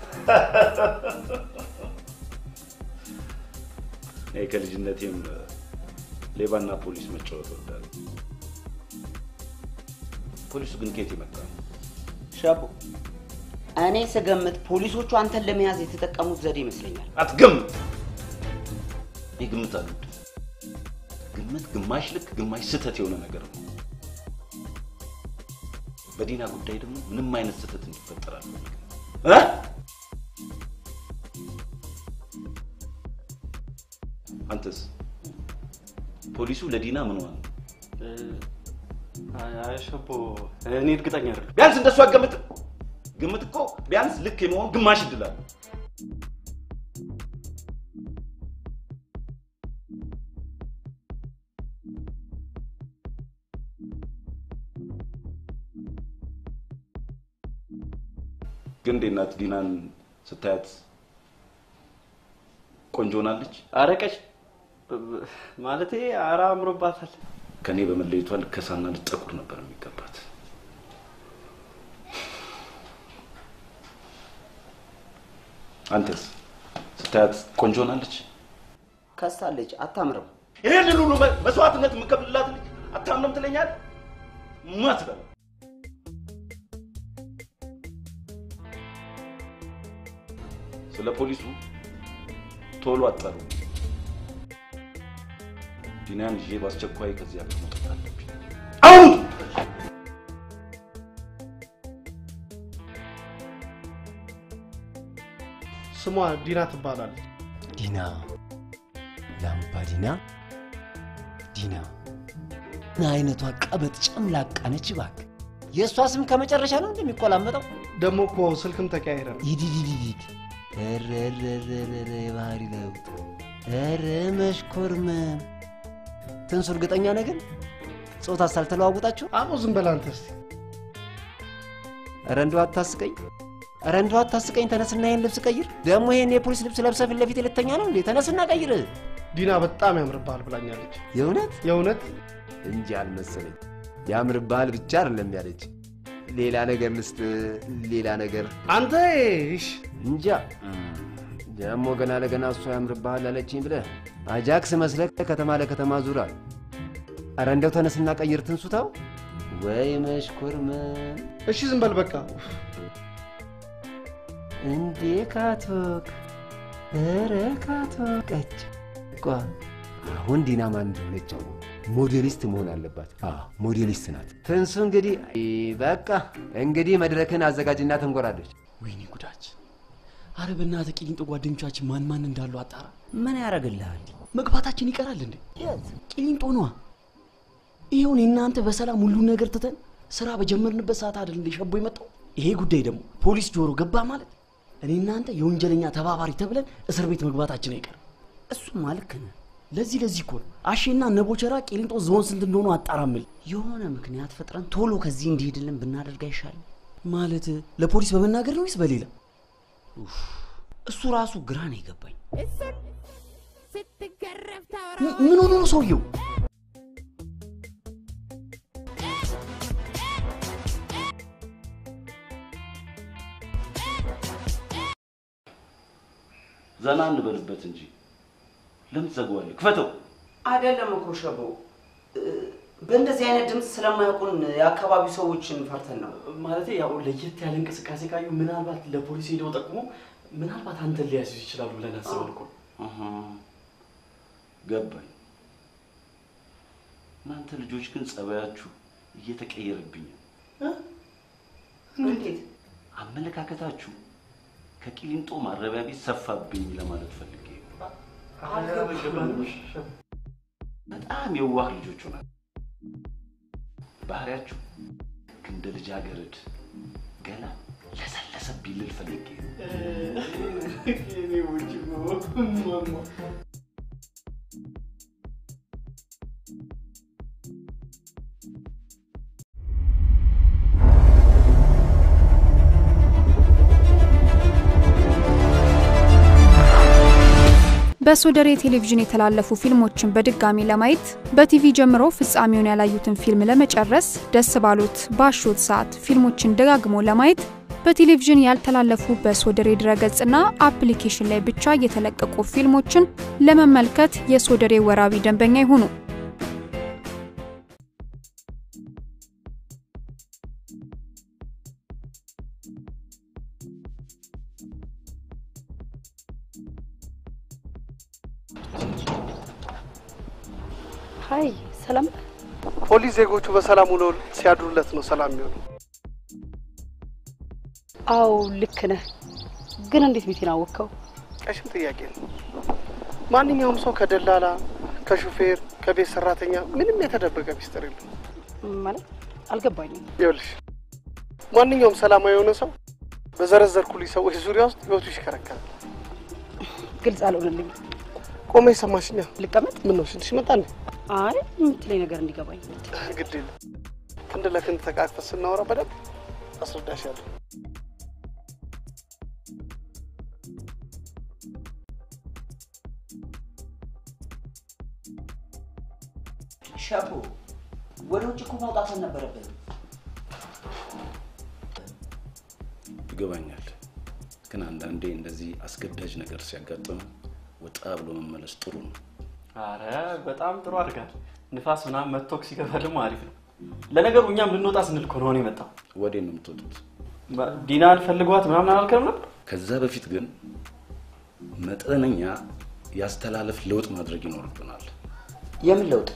እኔ ከልጅነቴም ሌባና ፖሊስ መጫወት እወዳለሁ። ፖሊሱ ግን ከየት የመጣ ነው? ሻቦ እኔ ስገምት ፖሊሶቹ አንተን ለመያዝ የተጠቀሙት ዘዴ ይመስለኛል። አትገምት። እኔ ግምት አልወድም። ግምት ግማሽ ልክ ግማሽ ስህተት የሆነ ነገር ነው። በዲና ጉዳይ ደግሞ ምንም አይነት ስህተት እንዲፈጠር አልፈልግም። እ? አንተስ ፖሊሱ ለዲና ምን ሆነ? አሸቦ እኔ እርግጠኛ አይደለም። ቢያንስ እንደሱ አትገምትም? ግምት እኮ ቢያንስ ልክ የመሆን ግማሽ እድል አለው። ግን እንዴት ናት ዲናን ስታያት ቆንጆ ሆናለች? አረቀች ማለቴ አራ አምሮባታል። ከኔ በመለየቷ ልከሳና ልጠቁር ነበር የሚገባት። አንተስ ስታያት ቆንጆ ሆናለች? ከሳለች፣ አታምርም። ይህንን ሁሉ መ- መስዋዕትነት የምከፍልላት ልጅ አታምንም ትለኛል? ማትበላ ስለ ፖሊሱ ቶሎ አጠሩ። ዲናን ይዤ በአስቸኳይ ከዚህ ሀገር መውጣት አለብኝ። አሁን ስሟ ዲና ትባላለች። ዲና ላምባዲና ዲና ምን አይነቷ ቀበጥ ጨምላቃ ነች እባክህ። የእሷ ስም ከመጨረሻ ነው እንደሚቆላመጠው። ደግሞ እኮ ስልክም ተቀያይረ ነው። ይዲዲዲዲድ ኧረ ኧረ ኧረ ኧረ የባህሪ ለውጥ ኧረ መሽኮርመም ትንሱ እርግጠኛ ነህ ግን ጾታ ሳልተለዋውጣችሁ? አቦ ዝም በል አንተ እስኪ። ኧረ እንደው አታስቀኝ፣ ኧረ እንደው አታስቀኝ። ተነስና ይሄን ልብስ ቀይር። ደግሞ ይሄን የፖሊስ ልብስ ለብሰህ ፊት ለፊት ልተኛ ነው እንዴ? ተነስና ቀይር። ዲና በጣም ያምርብሃል ብላኛለች። የእውነት የእውነት እንጂ አልመሰለኝ። ያምርብሃል ብቻ አይደለም ያለች፣ ሌላ ነገር ልስጥ፣ ሌላ ነገር አንተ እሺ እንጃ። ደግሞ ገና ለገና እሷ ያምርብሃል አለችኝ ብለህ አጃክስ መስለህ ከተማ ለከተማ ዙራል። ኧረ እንደው ተነስና ቀይር ትንሱታው። ወይ መሽኮርመም እሺ ዝም በል በቃ። እንዴ ካቶክ፣ ኧረ ካቶቀች ቋ አሁን ዲና ማን እንደሆነች አወቅሁ። ሞዴሊስት መሆን አለባት። አዎ ሞዴሊስት ናት። ትንሱ እንግዲህ በቃ እንግዲህ መድረክን አዘጋጅና ትንጎራለች። ወይኔ ጉዳችን! አረ በእናትህ ቂሊንጦ ጓደኞቻችን ማን ማን እንዳሉ አጣራ። ምን ያደርግልሃል? መግባታችን ይቀራል እንዴ? ቂሊንጦ ነዋ። ይኸውን እናንተ በሰላም ሁሉን ነገር ትተን ስራ በጀመርንበት ሰዓት አይደል እንደ ሸቦ የመጣው? ይሄ ጉዳይ ደግሞ ፖሊስ ጆሮ ገባ ማለት እኔ እናንተ የወንጀለኛ ተባባሪ ተብለን እስር ቤት መግባታችን አይቀርም። እሱማ ልክ ነህ። ለዚህ ለዚህ እኮ ነው አሼና ነቦቸራ ቂሊንጦ ዞን ስንት እንደሆኑ አጣራምል። የሆነ ምክንያት ፈጥረን ቶሎ ከዚህ እንዲሄድልን ብናደርግ አይሻልም? ማለት ለፖሊስ በመናገር ነው ወይስ በሌላ? እሱ ራሱ ግራ ነው የገባኝ። ም- ምን ሆኖ ነው ሰውየው? ዘና እንበልበት እንጂ ለምን ትዘጋዋለህ? ክፈተው። አይደለም እኮ ሸቦ፣ እ፣ በእንደዚህ አይነት ድምፅ ስለማያውቁን የአካባቢው ሰዎችን ፈርተን ነው። ማለት ያው ለየት ያለ እንቅስቃሴ ካዩ ምናልባት ለፖሊስ ሄደው ጠቁሞ ምናልባት አንተን ሊያዙ ይችላሉ ብለን አስበን እኮ ነው። አሃ፣ ገባኝ። እናንተ ልጆች ግን ጸባያችሁ እየተቀየረብኝ ነው። እንዴት? አመለካከታችሁ ከቂሊንጦ ማረቢያ ቤት ሰፋብኝ ለማለት ፈልጌ ነው። በጣም የዋህ ልጆች ሆናል። ባህሪያችሁ ልክ እንደ ልጃገረድ ገና ለሰለሰብኝ ልል ፈልጌ ነው። በሶደሬ ቴሌቪዥን የተላለፉ ፊልሞችን በድጋሚ ለማየት በቲቪ ጀምሮ ፍጻሜውን ያላዩትን ፊልም ለመጨረስ ደስ ባሉት ባሾት ሰዓት ፊልሞችን ደጋግሞ ለማየት በቴሌቪዥን ያልተላለፉ በሶደሬ ድረገጽና አፕሊኬሽን ላይ ብቻ የተለቀቁ ፊልሞችን ለመመልከት የሶደሬ ወራቢ ደንበኛ ይሁኑ። ሀይ ሰላም ፖሊስ ዜጎቹ በሰላም ውለው ሲያድሩለት ነው ሰላም የሚሆነው። አዎ ልክ ነህ ግን እንዴት ቤቴን አወቅከው ቀሽም ጥያቄ ነው። ማንኛውም ሰው ከደላላ፣ ከሹፌር፣ ከቤት ሰራተኛ ምንም የተደበቀ ሚስጥር የለም። ማለት አልገባኝም ይኸውልሽ ማንኛውም ሰላማዊ የሆነ ሰው በዘረዘርኩልሽ ሰዎች ዙሪያ ውስጥ ህይወቱ ይሽከረከራል። ግልጽ አልሆነልኝም ቆመ ይሰማሽኛ? ልቀመጥ? ምን ነው ሽንትሽ መጣ እንዴ? አይ የምትለኝ ነገር እንዲገባኝ ግድ የለም ክንድ ለክንድ ተቃቅፈን ስናወራ በደንብ አስረዳሻለሁ። ሸቦ ወደ ውጭ እኮ ማውጣት አልነበረብንም። ይገባኛል፣ ግን አንዳንዴ እንደዚህ አስገዳጅ ነገር ሲያጋጥም ወጣ ብሎ መመለስ ጥሩ ነው። አረ በጣም ጥሩ አድርጋል። ንፋስ ምናምን መጥቶ ሲገባ ደግሞ አሪፍ ነው። ለነገሩ እኛም ልንወጣ ስንል እኮ ነው የመጣው። ወዴት ነው የምትወጡት? ዲናን ፈልጓት ምናምን አላልከም ነበር? ከዛ በፊት ግን መጠነኛ ያስተላለፍ ለውጥ ማድረግ ይኖርብናል። የምን ለውጥ?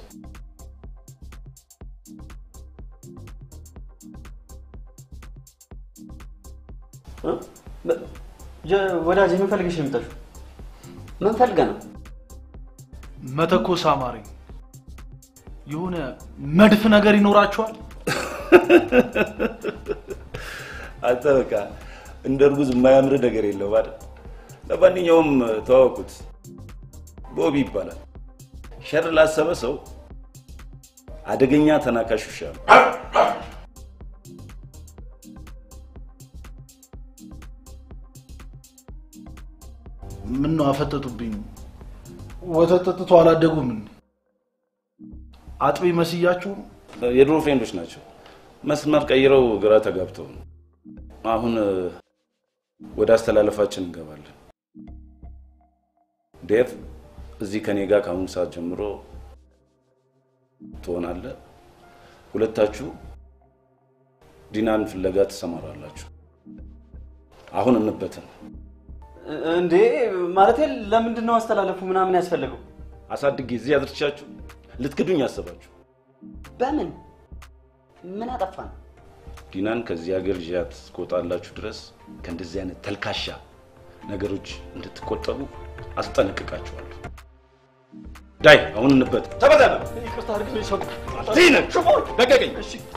ወዳጅ ምን ፈልገሽ ነው የመጣሽው? ምን ፈልገህ ነው? መተኮስ አማረኝ። የሆነ መድፍ ነገር ይኖራችኋል? አንተ በቃ እንደ እርጉዝ የማያምር ነገር የለም አይደል? ለማንኛውም ተዋወቁት፣ ቦቢ ይባላል። ሸር ላሰበ ሰው አደገኛ ተናካሽ ውሻ ነው። ምን ነው አፈጠጡብኝ? ወተት ጠጥቶ አላደጉም እንዴ? አጥቢ መስያችሁ ነው? የድሮ ፍሬንዶች ናቸው። መስመር ቀይረው ግራ ተጋብተው ነው። አሁን ወደ አስተላለፋችን እንገባለን። ዴቭ እዚህ ከኔ ጋር ከአሁኑ ሰዓት ጀምሮ ትሆናለህ። ሁለታችሁ ዲናን ፍለጋ ትሰማራላችሁ። አሁን እንበትን። እንዴ ማለቴ ለምንድን ነው አስተላለፉ ምናምን ያስፈለገው? አሳድጌ እዚህ አድርቻችሁ ልትክዱኝ ያሰባችሁ በምን ምን አጠፋን? ዲናን ከዚህ ሀገር ይዣት እስክወጣላችሁ ድረስ ከእንደዚህ አይነት ተልካሻ ነገሮች እንድትቆጠቡ አስጠነቅቃችኋለሁ። ዳይ አሁን እንበት ተበተነ ይቅርታ አድርግልኝ ሰው ዚነ ለቀቀኝ።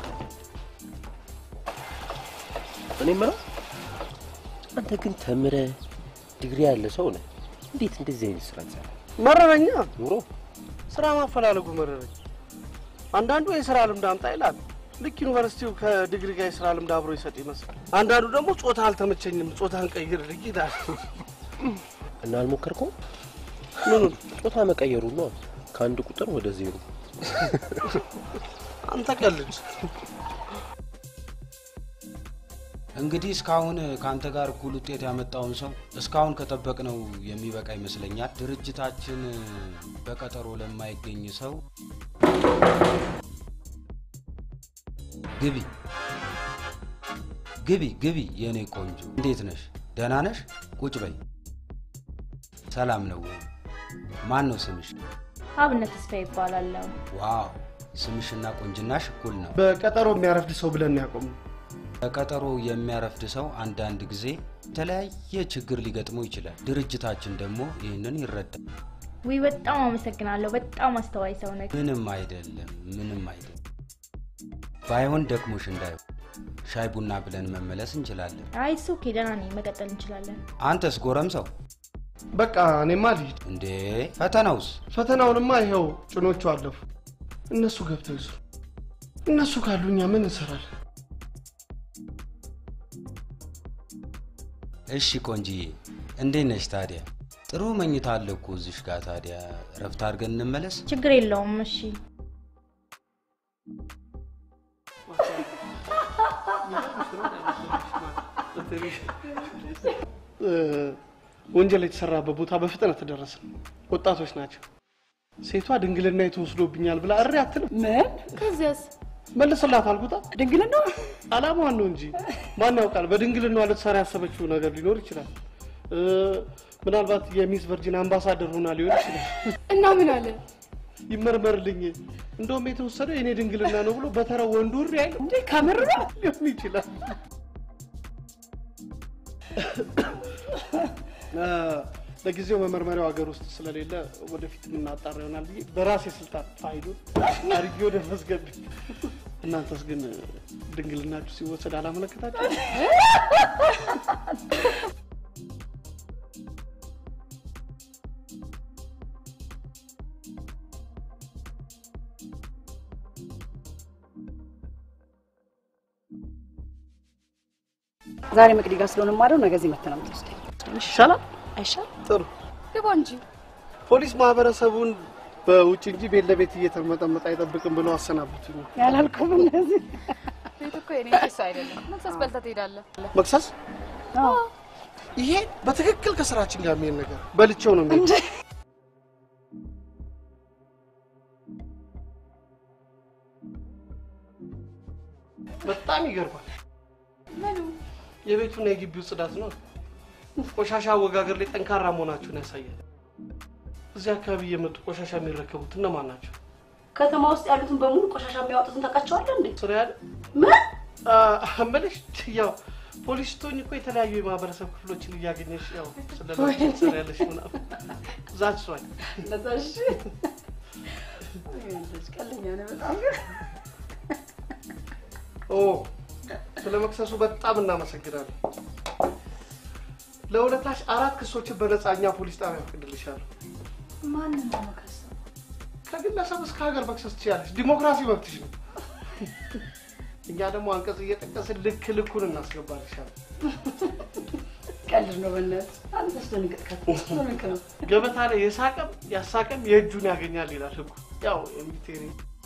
እኔ የምለው አንተ ግን ተምረ ዲግሪ ያለ ሰው ነህ። እንዴት እንደዚህ አይነት ስራ ትሰራለህ? መረረኛ ኑሮ ስራ ማፈላለጉ መረረኝ። አንዳንዱ የስራ ልምድ አምጣ ይላል። ልክ ዩኒቨርሲቲው ከዲግሪ ጋር የስራ ልምድ አብሮ ይሰጥ ይመስላል። አንዳንዱ ደግሞ ጾታ አልተመቸኝም፣ ጾታን ቀይርልኝ ይላል። እና አልሞከርከው? ምኑን? ጾታ መቀየሩ ነው። ከአንድ ቁጥር ወደ ዜሮ። አንተ ቀልድ። እንግዲህ እስካሁን ከአንተ ጋር እኩል ውጤት ያመጣውን ሰው እስካሁን ከጠበቅነው የሚበቃ ይመስለኛል። ድርጅታችን በቀጠሮ ለማይገኝ ሰው ግቢ ግቢ ግቢ፣ የእኔ ቆንጆ እንዴት ነሽ? ደህና ነሽ? ቁጭ በይ። ሰላም ነው ወይ? ማን ነው ስምሽ? አብነት ተስፋ ይባላለሁ። ዋው ስምሽና ቁንጅናሽ እኩል ነው። በቀጠሮ የሚያረፍድ ሰው ብለን ያቆም በቀጠሮ የሚያረፍድ ሰው አንዳንድ ጊዜ የተለያየ ችግር ሊገጥመው ይችላል። ድርጅታችን ደግሞ ይህንን ይረዳል። ውይ በጣም አመሰግናለሁ። በጣም አስተዋይ ሰው ነህ። ምንም አይደለም፣ ምንም አይደለም። ባይሆን ደክሞሽ እንዳይሆን ሻይ ቡና ብለን መመለስ እንችላለን። አይ እሱ ኦኬ፣ ደህና ነኝ። መቀጠል እንችላለን። አንተስ ጎረምሳው? በቃ እኔማ ልሂድ። እንዴ ፈተናውስ? ፈተናውንማ ይኸው ጭኖቹ አለፉ። እነሱ ገብተው ይስሩ። እነሱ ካሉ እኛ ምን እንሰራለን? እሺ ቆንጂዬ፣ እንዴት ነሽ ታዲያ? ጥሩ መኝታ አለ እኮ እዚሽ ጋር። ታዲያ እረፍት አድርገን እንመለስ። ችግር የለውም። እሺ ወንጀል የተሰራበት ቦታ በፍጥነት ደረስን። ወጣቶች ናቸው። ሴቷ ድንግልና የተወስዶብኛል ብላ እሪ አትልም። ምን? ከዚያስ መልስላት አልኩታ። ድንግልና አላማዋን ነው እንጂ ማን ያውቃል? በድንግልናዋ ልትሰራ ያሰበችው ነገር ሊኖር ይችላል። እ፣ ምናልባት የሚስ ቨርጂን አምባሳደር ሆና ሊሆን ይችላል። እና ምን አለ? ይመርመርልኝ። እንደውም የተወሰደው የኔ ድንግልና ነው ብሎ በተራው ወንዱ ሪ ያለ እንዴ ከምር ነው ሊሆን ይችላል። አ፣ ለጊዜው መመርመሪያው ሀገር ውስጥ ስለሌለ ወደፊት የምናጣራ ይሆናል ብዬ በራሴ ስልጣን ፋይሉን አድርጌ ወደ መዝገብ። እናንተስ ግን ድንግልናችሁ ሲወሰድ አላመለከታችሁ? ዛሬ መቅዲ ጋር ስለሆነ ማደው ነገ እዚህ መተህ ነው የምትወስደኝ። ይሻላል አይሻል? ጥሩ ግባ እንጂ። ፖሊስ ማህበረሰቡን በውጭ እንጂ ቤት ለቤት እየተርመጠመጠ አይጠብቅም ብሎ አሰናብቱኝ። ያላልኩም እነዚህ ቤት እኮ የኔ ኪስ አይደለም። መክሰስ በልተህ ትሄዳለህ። መክሰስ ይሄ በትክክል ከስራችን ጋር የሚሄድ ነገር በልቼው ነው እንዴ? በጣም ይገርማል። ምኑ የቤቱና የግቢው ጽዳት ነው። ቆሻሻ አወጋገር ላይ ጠንካራ መሆናችሁን ያሳያል። እዚህ አካባቢ እየመጡ ቆሻሻ የሚረከቡት እነማን ናቸው? ከተማ ውስጥ ያሉትን በሙሉ ቆሻሻ የሚያወጡትን ታውቃቸዋለህ እንዴ? ስራ ያለ ምን እምልሽ ያው ፖሊስ ስትሆኝ እኮ የተለያዩ የማህበረሰብ ክፍሎችን እያገኘሽ ያው ወይኔ። ስለስራያለሽ ምናምን ዛች ሷል ለዛሽ ቀልኛ ነው በጣም ኦ ስለ መክሰሱ በጣም እናመሰግናለን። ለሁለታሽ አራት ክሶችን በነፃኛ ፖሊስ ጣቢያ ፈቅድልሻለሁ። ማንን ነው መከሰው? ከግለሰብ እስከ ሀገር መክሰስ ትችላለች። ዲሞክራሲ መብትሽ ነው። እኛ ደግሞ አንቀጽ እየጠቀስን ልክ ልኩን እናስገባልሻለን። ቀልድ ነው በእናትህ። አንተ አስደንግጥካት። ስለምንክ ነው ገበታ ላይ የሳቀም ያሳቀም የእጁን ያገኛል ይላል ህጉ። ያው የሚቴሪ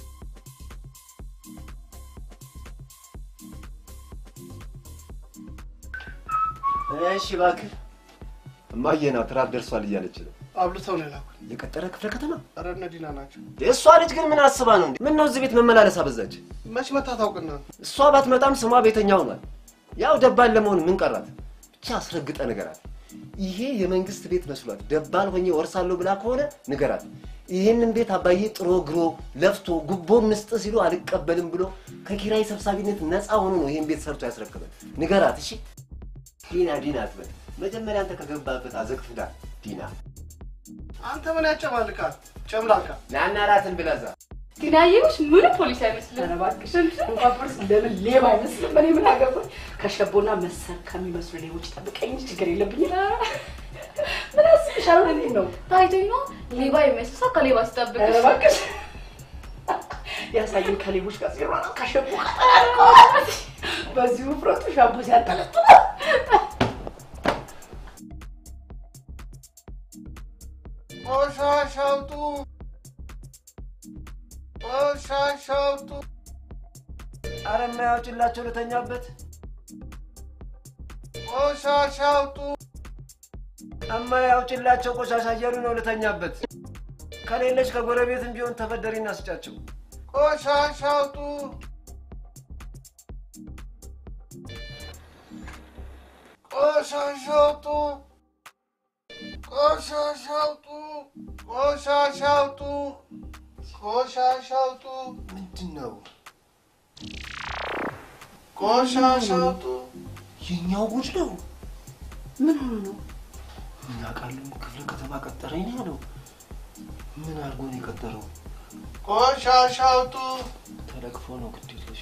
እሺ እባክህ እማዬ ናት ራት ደርሷል እያለች ነው። አብልተው ነው የላኩት። የቀጠረ ክፍለ ከተማ ኧረ እነ ዲና ናቸው። የእሷ ልጅ ግን ምን አስባ ነው እንዴ? ምን ነው እዚህ ቤት መመላለስ አበዛች? መች መታ ታውቅና እሷ ባትመጣም ስሟ ቤተኛ ሆኗል። ያው ደባል ለመሆን ምን ቀራት? ብቻ አስረግጠ ንገራት። ይሄ የመንግስት ቤት መስሏት ደባል ሆኜ ወርሳለሁ ብላ ከሆነ ንገራት። ይህንን ቤት አባዬ ጥሮ ግሮ ለፍቶ ጉቦ ምስጥ ሲሉ አልቀበልም ብሎ ከኪራይ ሰብሳቢነት ነፃ ሆኖ ነው ይህን ቤት ሰርቶ ያስረክበን። ንገራት እሺ። ዲና ዲና አትበል። መጀመሪያ አንተ ከገባበት አዘቅት ዳር ዲና አንተ ምን ያጨማልቃል? ጨምላቃ ናና ራትን ብላዛ ዲናዬዎች ምንም ፖሊስ አይመስልም። ኧረ እባክሽ እንኳን ፖሊስ ለምን ሌባ አይመስልም? እኔ ምን አገባኝ? ከሸቦና መሰል ከሚመስሉ ሌቦች ጠብቀኝ እንጂ ችግር የለብኝም። ምን አስብሻል? እኔ ነው ታይቶኝ ነው ሌባ የሚመስል ሰው ከሌባ ሲጠብቅ ኧረ እባክሽ ያሳየን ከሌቦች ጋር ሲሯሯጥ ከሸቦ በዚህ ውፍረቱ ሻምፖ ሲያንጠለጥል ቆሻሻ አውጡ! ቆሻሻ አውጡ! አረ የማያውጭላቸው ልተኛበት። ቆሻሻ አውጡ! እማያውጭላቸው ቆሻሻ እያሉ ነው ልተኛበት። ከሌለች ከጎረቤትም ቢሆን ተበደሪና ስጫቸው። ቆሻሻ አውጡ! ቆሻሻ አውጡ! ቆሻሻ አውጡ! ቆሻሻ አውጡ! ቆሻሻ አውጡ! ምንድን ነው ቆሻሻ አውጡ! የኛው ጉድ ነው። ምን ሆኖ ነው? ምን አውቃለሁ፣ ክፍለ ከተማ ቀጠረኝ ነው ያለው። ምን አድርጎ ነው የቀጠረው? ቆሻሻ አውጡ! ተለቅፎ ነው ግድ የለሽ።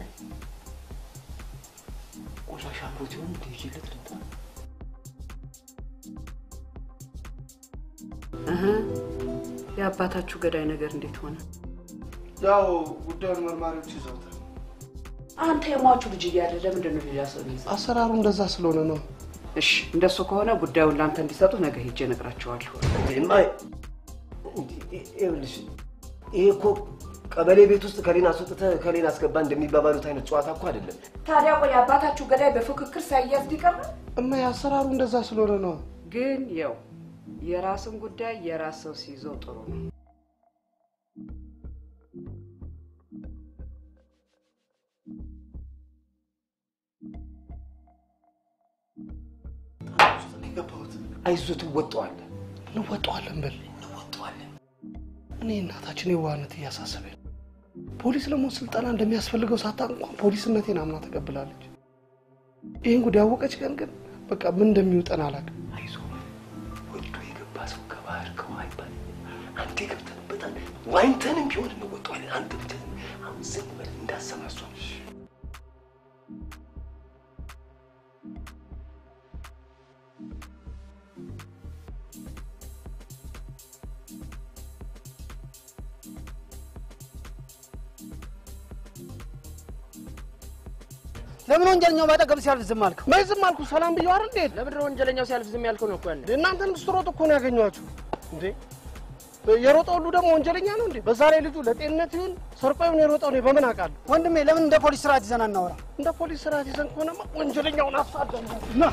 ቆሻሻ አምሮት ይሆን እንደ ይዤለት ልምጣ? እህ፣ የአባታችሁ ገዳይ ነገር እንዴት ሆነ? ያው ጉዳዩን መርማሪዎች ይዘውታል። አንተ የሟቹ ልጅ እያለ ለምንድን ነው ሌላ ሰው የሚይዘው? አሰራሩ እንደዛ ስለሆነ ነው። እሺ፣ እንደሱ ከሆነ ጉዳዩን ለአንተ እንዲሰጡ ነገ ሄጄ እነግራቸዋለሁ። እማ ይኸውልሽ ይሄ እኮ ቀበሌ ቤት ውስጥ ከሌን አስወጥተህ ከሌን አስገባ እንደሚባባሉት አይነት ጨዋታ እኮ አይደለም። ታዲያ ቆይ የአባታችሁ ገዳይ በፉክክር ሳይያዝ ሊቀር ነው? እማ የአሰራሩ እንደዛ ስለሆነ ነው። ግን ያው የራስን ጉዳይ የራስ ሰው ሲይዘው ጥሩ ነው። የገባሁት አይዞህ ትወጣዋለህ። እንወጣዋለን በል እንወጣዋለን። እኔ እናታችን የዋህነት እያሳሰበኝ ነው። ፖሊስ ለመሆን ስልጠና እንደሚያስፈልገው ሳታውቅ እንኳን ፖሊስነቴን አምና ተቀብላለች። ይህን ጉዳይ ያወቀች ቀን ግን በቃ ምን እንደሚውጠን አላውቅም። አይዞህ ወልዶ የገባ ሰው ከባህር ከውሃ ይባላል። አንዴ ገብተንበታል። ዋኝተንም ቢሆን እንወጣዋለን። አንተ ብቻ አሁን ዝም በል እንዳሰማ እሷን። ለምን ወንጀለኛው ባጠገብ ሲያልፍ ዝም አልከው? መች ዝም አልኩ? ሰላም ብዬው አይደል እንዴ? ለምንድን ነው ወንጀለኛው ሲያልፍ ዝም ያልከው ነው እኮ ያለ። እናንተን ስትሮጥ እኮ ነው ያገኘኋችሁ እንዴ። የሮጠው ሁሉ ደግሞ ወንጀለኛ ነው እንዴ? በዛ ላይ ልጁ ለጤንነት ይሁን ሰርቆ ይሁን የሮጠው እኔ በምን አውቃለሁ? ወንድሜ ለምን እንደ ፖሊስ ስርዓት ይዘን አናወራ? እንደ ፖሊስ ስርዓት ይዘን ከሆነማ ወንጀለኛውን አሳደን ና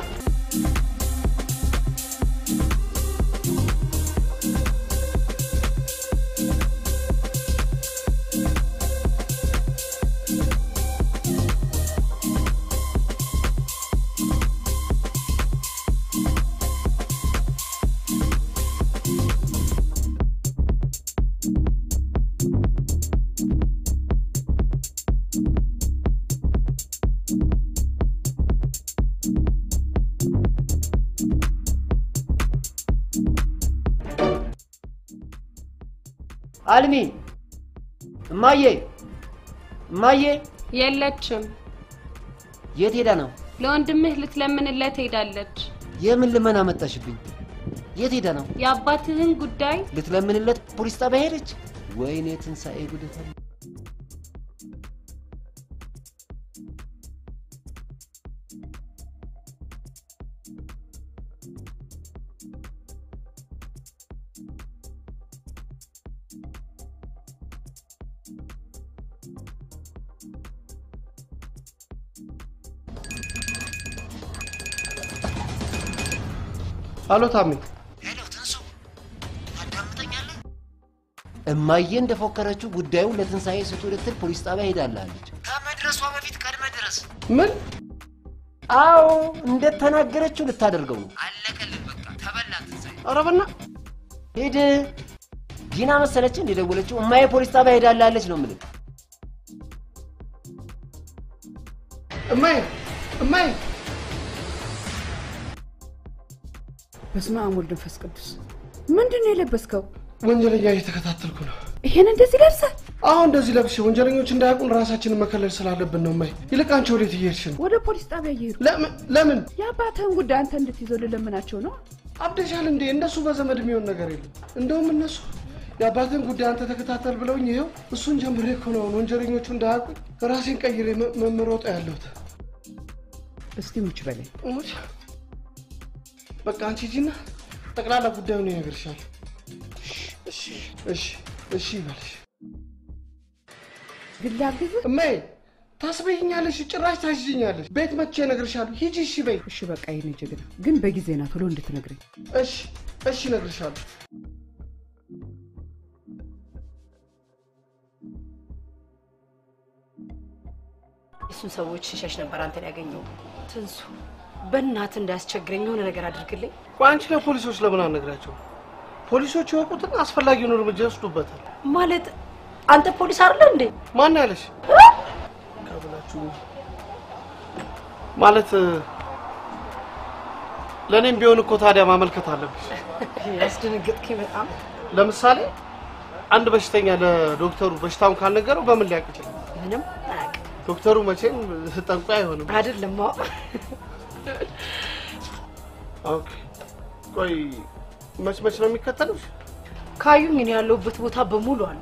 አልሚ እማዬ እማዬ የለችም። የት ሄዳ ነው? ለወንድምህ ልትለምንለት ሄዳለች። የምን ልመና መጣሽብኝ? የት ሄዳ ነው? የአባትህን ጉዳይ ልትለምንለት ፖሊስ ጣቢያ ሄደች? ወይኔ ትንሣኤ ጉደታ! አሎ ታሜ፣ እማዬ እንደፎከረችው ጉዳዩን ለትንሣኤ ስጡ ልትል ፖሊስ ጣቢያ ሄዳላለች። ከመድረሷ በፊት ቀድመ ድረስ። ምን? አዎ እንደተናገረችው ልታደርገው ነው። አለቀልን በቃ ተበላ ትንሣኤ። ኧረ በእናትህ ሂድ። ዲና መሰለች እንደደወለችው እማዬ ፖሊስ ጣቢያ ሄዳላለች ነው የምልህ። እማዬ እማዬ በስመ አብ ወልድ መንፈስ ቅዱስ። ምንድን ነው የለበስከው? ወንጀለኛ እየተከታተልኩ ነው። ይሄን እንደዚህ ለብሰህ? አዎ እንደዚህ ለብሼ ወንጀለኞች እንዳያውቁን ራሳችንን መከለል ስላለብን ነው። እማዬ ይልቅ አንቺ ወዴት እየሄድሽ ነው? ወደ ፖሊስ ጣቢያ እየሄዱ ለምን ለምን? የአባትህን ጉዳይ አንተ እንድትይዘው ልለምናቸው ነው። አብደሻል እንዴ? እንደሱ በዘመድ የሚሆን ነገር የለም። እንደውም እነሱ የአባትን ጉዳይ አንተ ተከታተል ብለውኝ ይኸው እሱን ጀምሬ እኮ ነው አሁን ወንጀለኞቹ እንዳያውቁኝ ራሴን ቀይሬ መ- መመሮጥ ያለሁት። እስቲ ሙች በለኝ። ሙች በቃ አንቺ ሂጂና ጠቅላላ ጉዳዩን ይነግርሻል። እሺ እሺ እሺ ይበልሽ። ግን ላግዝህ? እማዬ ታስበይኛለሽ፣ ጭራሽ ታሽኛለሽ። ቤት መጥቼ እነግርሻለሁ። ሂጂ እሺ በይ። እሺ በቃ የኔ ጀግና፣ ግን በጊዜ ና ቶሎ እንድትነግረኝ። እሺ እሺ እነግርሻለሁ። እሱን ሰዎች ሽሸሽ ነበር አንተን ያገኘው። ትንሱ በእናት እንዳያስቸግረኝ የሆነ ነገር አድርግልኝ። ቆይ አንቺ ለፖሊሶች ለምን አልነግራቸውም? ፖሊሶች ይወቁትና አስፈላጊውን እርምጃ ይወስዱበታል። ማለት አንተ ፖሊስ አይደለ እንዴ? ማን ያለሽ? ካብላችሁ ማለት ለእኔም ቢሆን እኮ ታዲያ ማመልከት አለብሽ። ያስደነገጥከኝ በጣም። ለምሳሌ አንድ በሽተኛ ለዶክተሩ በሽታውን ካልነገረው በምን ሊያውቅ ይችላል? ምንም አያውቅም። ዶክተሩ መቼም ጠንቋይ አይሆንም። አይደለም ኦኬ። ቆይ መች መች ነው የሚከተሉሽ? ካዩኝ እኔ ያለሁበት ቦታ በሙሉ አሉ።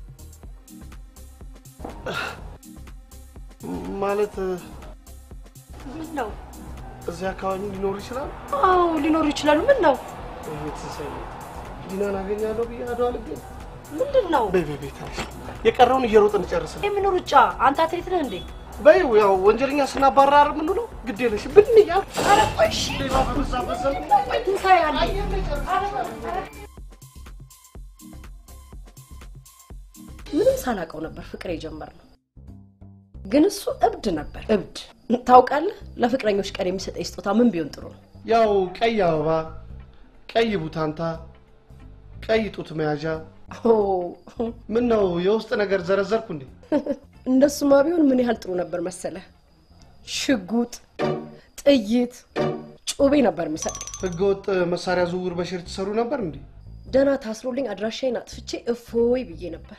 ማለት ምን ነው? እዚህ አካባቢ ሊኖሩ ይችላል? አዎ ሊኖሩ ይችላሉ። ምን ነው? ትንሣኤ ዲናን አገኛለሁ ብዬ አድዋ ልገኝ ምንድን ነው? በይ በይ በይ ተነሽ። የቀረውን እየሮጥን ጨርስ። የምን ሩጫ? አንተ አትሌት ነህ እንዴ? በይው ያው ወንጀለኛ ስናባራ አይደል የምንውለው? ግድ የለሽ ብን እያል ኧረ ቆይ እሺ። ትንሣኤ አለ። ምንም ሳላውቀው ነበር ፍቅር የጀመርነው። ግን እሱ እብድ ነበር፣ እብድ። ታውቃለህ፣ ለፍቅረኞች ቀን የሚሰጠኝ ስጦታ ምን ቢሆን ጥሩ ነው? ያው ቀይ አበባ፣ ቀይ ቡታንታ፣ ቀይ ጡት መያዣ። ኦ፣ ምን ነው የውስጥ ነገር ዘረዘርኩ እንዴ? እንደሱማ ቢሆን ምን ያህል ጥሩ ነበር መሰለ። ሽጉጥ፣ ጥይት፣ ጩቤ ነበር የሚሰጥ። ህገወጥ መሳሪያ ዝውውር በሽር ትሰሩ ነበር እንዴ? ደህና ታስሮልኝ አድራሻዬን አጥፍቼ እፎይ ብዬ ነበር።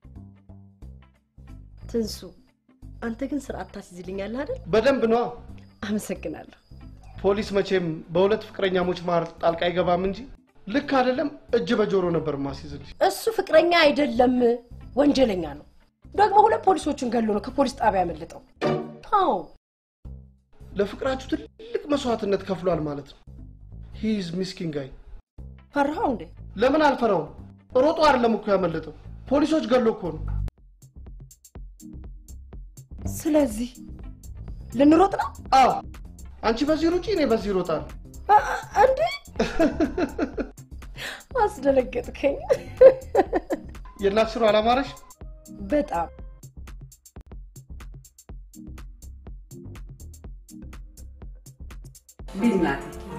ትንሱ፣ አንተ ግን ስርዓት ታስይዝልኛለህ አይደል? በደንብ ነዋ። አመሰግናለሁ። ፖሊስ መቼም በሁለት ፍቅረኛሞች መሀል ጣልቃ አይገባም እንጂ ልክ አይደለም እጅ በጆሮ ነበር ማስይዝልሽ። እሱ ፍቅረኛ አይደለም፣ ወንጀለኛ ነው። ደግሞ ሁለት ፖሊሶቹን ገሎ ነው ከፖሊስ ጣቢያ ያመለጠው። አዎ ለፍቅራችሁ ትልቅ መስዋዕትነት ከፍሏል ማለት ነው። ሂዝ ሚስኪን ጋይ። ፈራኸው እንዴ? ለምን አልፈራውም? ሮጦ አይደለም እኮ ያመለጠው፣ ፖሊሶች ገሎ እኮ ነው። ስለዚህ ልንሮጥ ነው? አዎ፣ አንቺ በዚህ ሩጪ፣ እኔ በዚህ እሮጣለሁ። እንዴ አስደነገጥከኝ። የእናት ስሩ አላማረሽ? በጣም ልጅ ናት።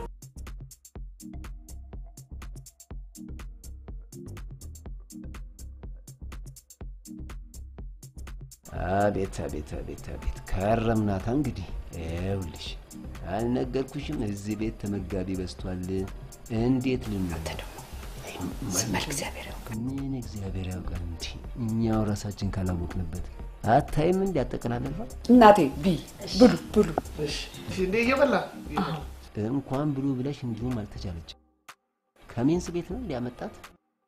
አቤት አቤት አቤት አቤት ከረምናታ። እንግዲህ ይኸውልሽ አልነገርኩሽም? እዚህ ቤት ተመጋቢ በዝቷል። እንዴት ልናንተ ደግሞ መልክ እግዚአብሔር ያውቃል። ምን እግዚአብሔር ያውቃል እንጂ እኛው ራሳችን ካላወቅንበት አታይም? እንዲ ያጠቀላለባ እናቴ ቢ ብሉ ብሉ። እንዴ እየበላ እንኳን ብሉ ብለሽ እንዲሁም አልተቻለች። ከሜንስ ቤት ነው ሊያመጣት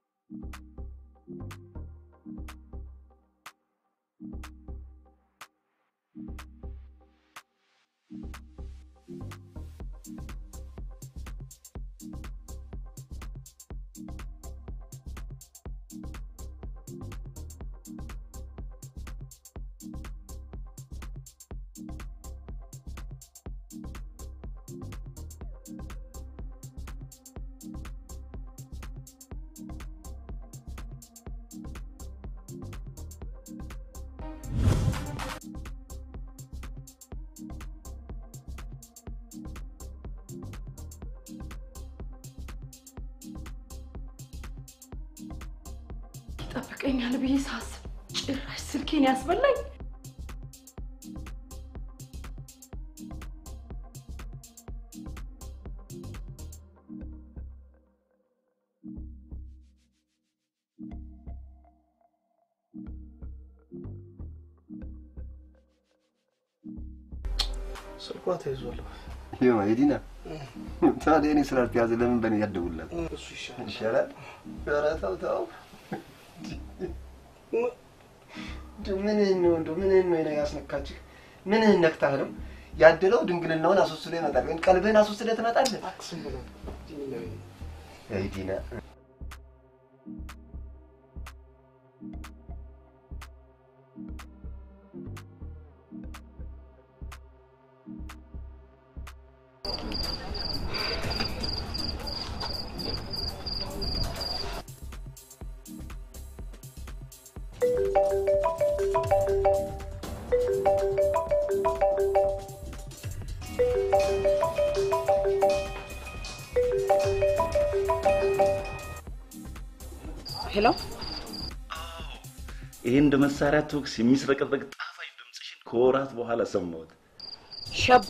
ይጠብቀኛል ብዬ ሳስብ ጭራሽ ስልኬን ያስበላኝ። ስልኳ ተይዟል። ይኸው የዲና ታዲያ እኔ ስላልተያዘ ለምን በእኔ ያደውላል? እሱ ይሻላል። ይሻላል። ኧረ ተው ተው። ምንህን ነው እንደው ምንህን ነው ያስነካችህ? ምንህን ነክታህ ነው? ያደለው ድንግልናውን አስወስዶ ይመጣል። ወይም ቀልብህን አስወስደህ ትመጣለህ። አይ ዲና ሄሎ ይሄ እንደ መሳሪያ ተኩስ የሚስረቀረቅ ጣፋጭ ድምፅሽን ከወራት በኋላ ሰማሁት። ሸቦ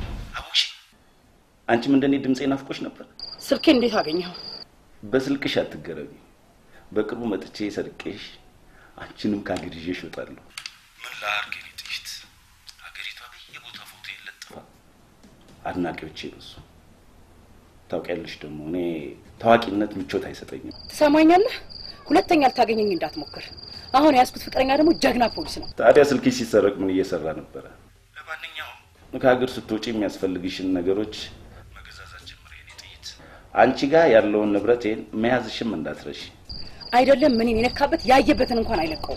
አንቺም እንደኔ ድምፄ ናፍቆሽ ነበር? ስልኬ እንዴት አገኘኸው? በስልክሽ አትገረቢ። በቅርቡ መጥቼ ሰርቄሽ አንቺንም ከሀገር ይዤሽ እወጣለሁ። ምን ላድርግ የኔ ጥይት? ሀገሪቷ በየቦታ ፎቶ ይለጥፋል። አድናቂዎቼ በሱ። ታውቂያለሽ ደግሞ እኔ ታዋቂነት ምቾት አይሰጠኝም። ትሰማኛለህ? ሁለተኛ ልታገኘኝ እንዳትሞክር። አሁን የያዝኩት ፍቅረኛ ደግሞ ጀግና ፖሊስ ነው። ታዲያ ስልክሽ ሲሰረቅ ምን እየሰራ ነበረ? ለማንኛውም ከሀገር ስትወጪ የሚያስፈልግሽን ነገሮች መገዛዛት ጀምር የኔ ጥይት። አንቺ ጋር ያለውን ንብረቴን መያዝሽም እንዳትረሺ። አይደለም ምንን የነካበት ያየበትን እንኳን አይለቀውም።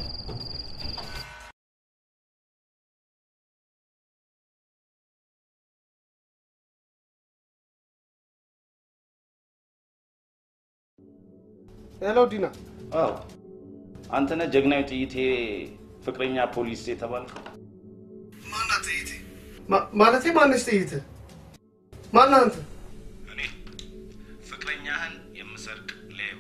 ሄሎ ዲና። አዎ አንተ ነህ ጀግናዊ ጥይቴ ፍቅረኛ ፖሊስ የተባልከው? ማናት ጥይቴ? ማለቴ ማነች ጥይት? ማነህ አንተ? እኔ ፍቅረኛህን የምሰ ሰርቅ ሌባ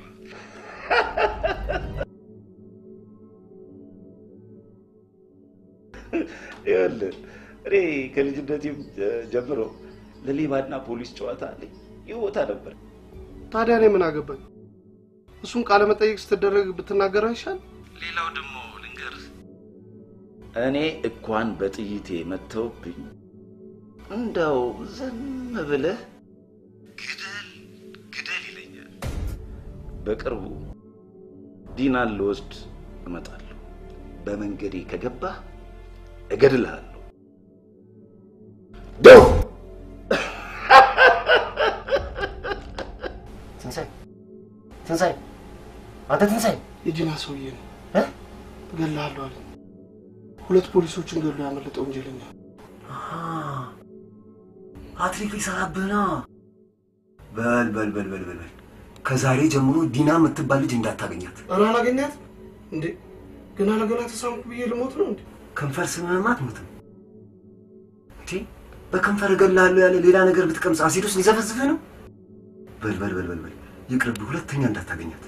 ይኸውልህ እኔ ከልጅነቴም ጀምሮ ለሌባና ፖሊስ ጨዋታ ልዩ ቦታ ነበር። ታዲያ እኔ ምን አገባኝ? እሱን ቃለ መጠይቅ ስትደረግ ብትናገረው ይሻል። ሌላው ደግሞ ልንገርህ፣ እኔ እንኳን በጥይቴ መተውብኝ እንደው ዝም ብለህ ግደል ግደል ይለኛል። በቅርቡ ዲናን ልወስድ እመጣለሁ። በመንገዴ ከገባህ እገድልሃለሁ። ደው ትንሳኤ ትንሳኤ፣ አንተ ትንሳኤ፣ የጂና ሰውዬ ነው እገልሃለሁ አለ። ሁለት ፖሊሶችን ገሎ ያመለጠ ወንጀለኛ አትሪክ ሊሰራብህ ነው። በል በል በል በል በል በል ከዛሬ ጀምሮ ዲና የምትባል ልጅ እንዳታገኛት። ኧረ አላገኛት እንዴ? ገና ለገና ተሳምኩ ብዬ ልሞት ነው እንዴ? ከንፈር ስምህም አትሞትም እንዴ? በከንፈር እገልሃለሁ ያለ ሌላ ነገር ብትቀምስ አሲዶስ ሊዘፈዝፍህ ነው። በል በል በል በል በል ይቅርብህ፣ ሁለተኛ እንዳታገኛት።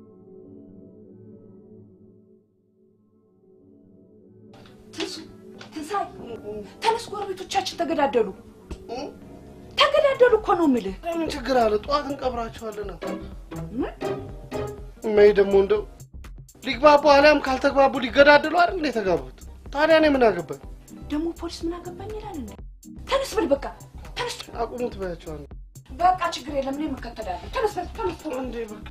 ትንሳኤ ተነስ፣ ጎረቤቶቻችን ተገዳደሉ ተገዳደሉ እኮ ነው የምልህ። ምን ችግር አለ? ጠዋት እንቀብራቸዋለን። እማዬ ደግሞ እንደው ሊግባቡ አሊያም ካልተግባቡ ሊገዳደሉ አይደል እንደ የተጋቡት? ታዲያ እኔ ምን አገባኝ? ደግሞ ፖሊስ ምን አገባኝ ይላል እንዴ? ተነስ ብል በቃ ተነስ። አቁሙት በያቸዋል። በቃ ችግር የለም፣ እኔ እከተላለሁ። ተነስ በል ተነስ። እንዴ በቃ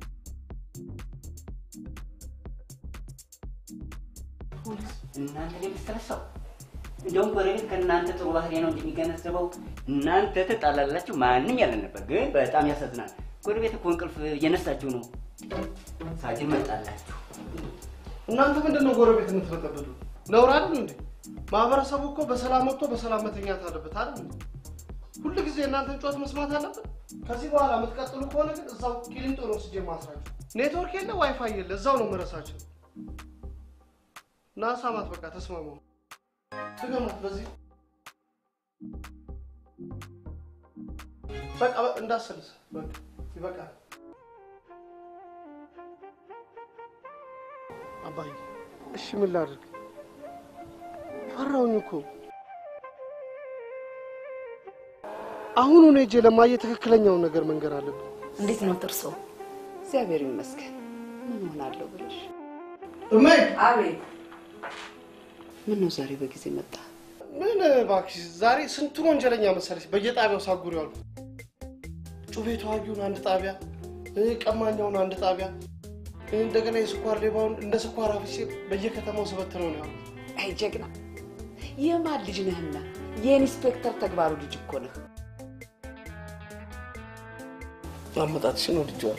እናንተ ላይ የምትሰለሰው እንደውም ጎረቤት ከእናንተ ጥሩ ባህሪ ነው እንጂ የሚገነዘበው እናንተ ትጣላላችሁ ማንም ያለን ነበር። ግን በጣም ያሳዝናል። ጎረቤት እኮ እንቅልፍ እየነሳችሁ ነው። ሳጅን መጣላችሁ። እናንተ ምንድን ነው ጎረቤት የምትበጠብጡ? ነውር አይደል እንዴ? ማህበረሰቡ እኮ በሰላም ወጥቶ በሰላም መተኛት አለበት አይደል እንዴ? ሁሉ ጊዜ እናንተን ጩኸት መስማት አለበት? ከዚህ በኋላ የምትቀጥሉ ከሆነ ግን እዛው ቂሊንጦ ነው ስጄ ማስራችሁ። ኔትወርክ የለ ዋይፋይ የለ፣ እዛው ነው መረሳቸው። ና ሳማት፣ በቃ ተስማሙ። ትገማት በዚህ በቃ በ- እንዳሰልስ በቃ ይበቃል። አባዬ እሺ ምን ላድርግ? ፈራሁኝ እኮ። አሁኑን ሄጄ ለማየ ትክክለኛውን ነገር መንገር አለብን። እንዴት ነው ጥርሶ? እግዚአብሔር ይመስገን። ምን ሆናለሁ ብለሽ? እማዬ! አቤት። ምን ነው ዛሬ በጊዜ መጣ? ምን እባክሽ፣ ዛሬ ስንቱን ወንጀለኛ መሰለሽ በየጣቢያው ሳጉሪ ያሉ ጩቤ ተዋጊውን አንድ ጣቢያ፣ እ፣ ቀማኛውን አንድ ጣቢያ፣ እ፣ እንደገና የስኳር ሌባውን እንደ ስኳር አፍሴ በየከተማው ስበትነው ነው ያሉት። አይ ጀግና፣ የማን ልጅ ነህና? የኢንስፔክተር ተግባሩ ልጅ እኮ ነህ። አመጣጥሽን ወድጄዋለሁ።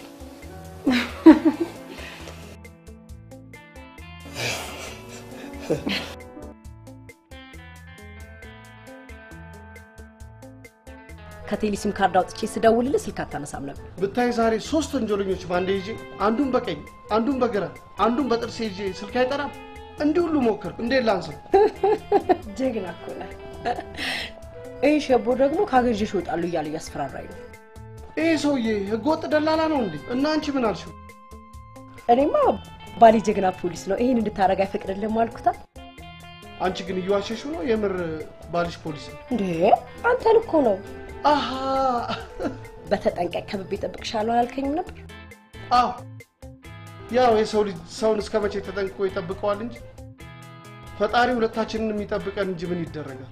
ከቴሌ ሲም ካርድ አውጥቼ ስደውልልህ ስልክ አታነሳም ነበር። ብታይ ዛሬ ሶስት ወንጀለኞች በአንዴ ይዤ አንዱን በቀኝ አንዱን በግራ አንዱን በጥርሴ ይዤ ስልክ አይጠራም። እንዲህ ሁሉ ሞከርኩ። እንዴት ላንሰው? ጀግና እኮ ነህ። ይህ ሸቦ ደግሞ ከሀገር ይዤሽ እወጣለሁ እያለ እያስፈራራኝ ነው። ይህ ሰውዬ ህገወጥ ደላላ ነው እንዴ? እና አንቺ ምን አልሽው? እኔማ ባሌ ጀግና ፖሊስ ነው፣ ይህን እንድታረግ አይፈቅድልህም አልኩታል። አንቺ ግን እየዋሸሽው ነው። የምር ባልሽ ፖሊስ ነው? እንዴ አንተን እኮ ነው። አሃ በተጠንቀቅ ከብቤ እጠብቅሻለሁ አላልከኝም ነበር? አዎ ያው የሰው ልጅ ሰውን እስከ መቼ ተጠንቅቆ ይጠብቀዋል እንጂ ፈጣሪ ሁለታችንን የሚጠብቀን እንጂ ምን ይደረጋል?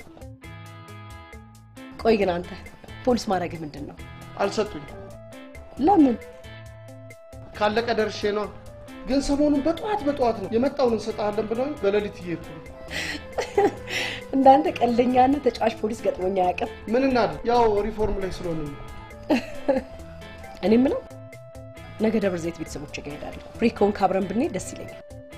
ቆይ ግን አንተ ፖሊስ ማድረግህ ምንድን ነው? አልሰጡኝ። ለምን? ካለቀ ደርሼ ነው። ግን ሰሞኑን በጠዋት በጠዋት ነው የመጣውን እንሰጥሃለን ብለውኝ በሌሊት እየሄድኩ ነው። እንዳንተ ቀልደኛና ተጫዋች ፖሊስ ገጥሞኝ አያውቅም። ምን እናድርግ? ያው ሪፎርም ላይ ስለሆነ ነው። እኔ የምለው ነገ ደብረ ዘይት ቤተሰቦች ጋር እሄዳለሁ። ፍሪ ከሆንክ አብረን ብንሄድ ደስ ይለኛል።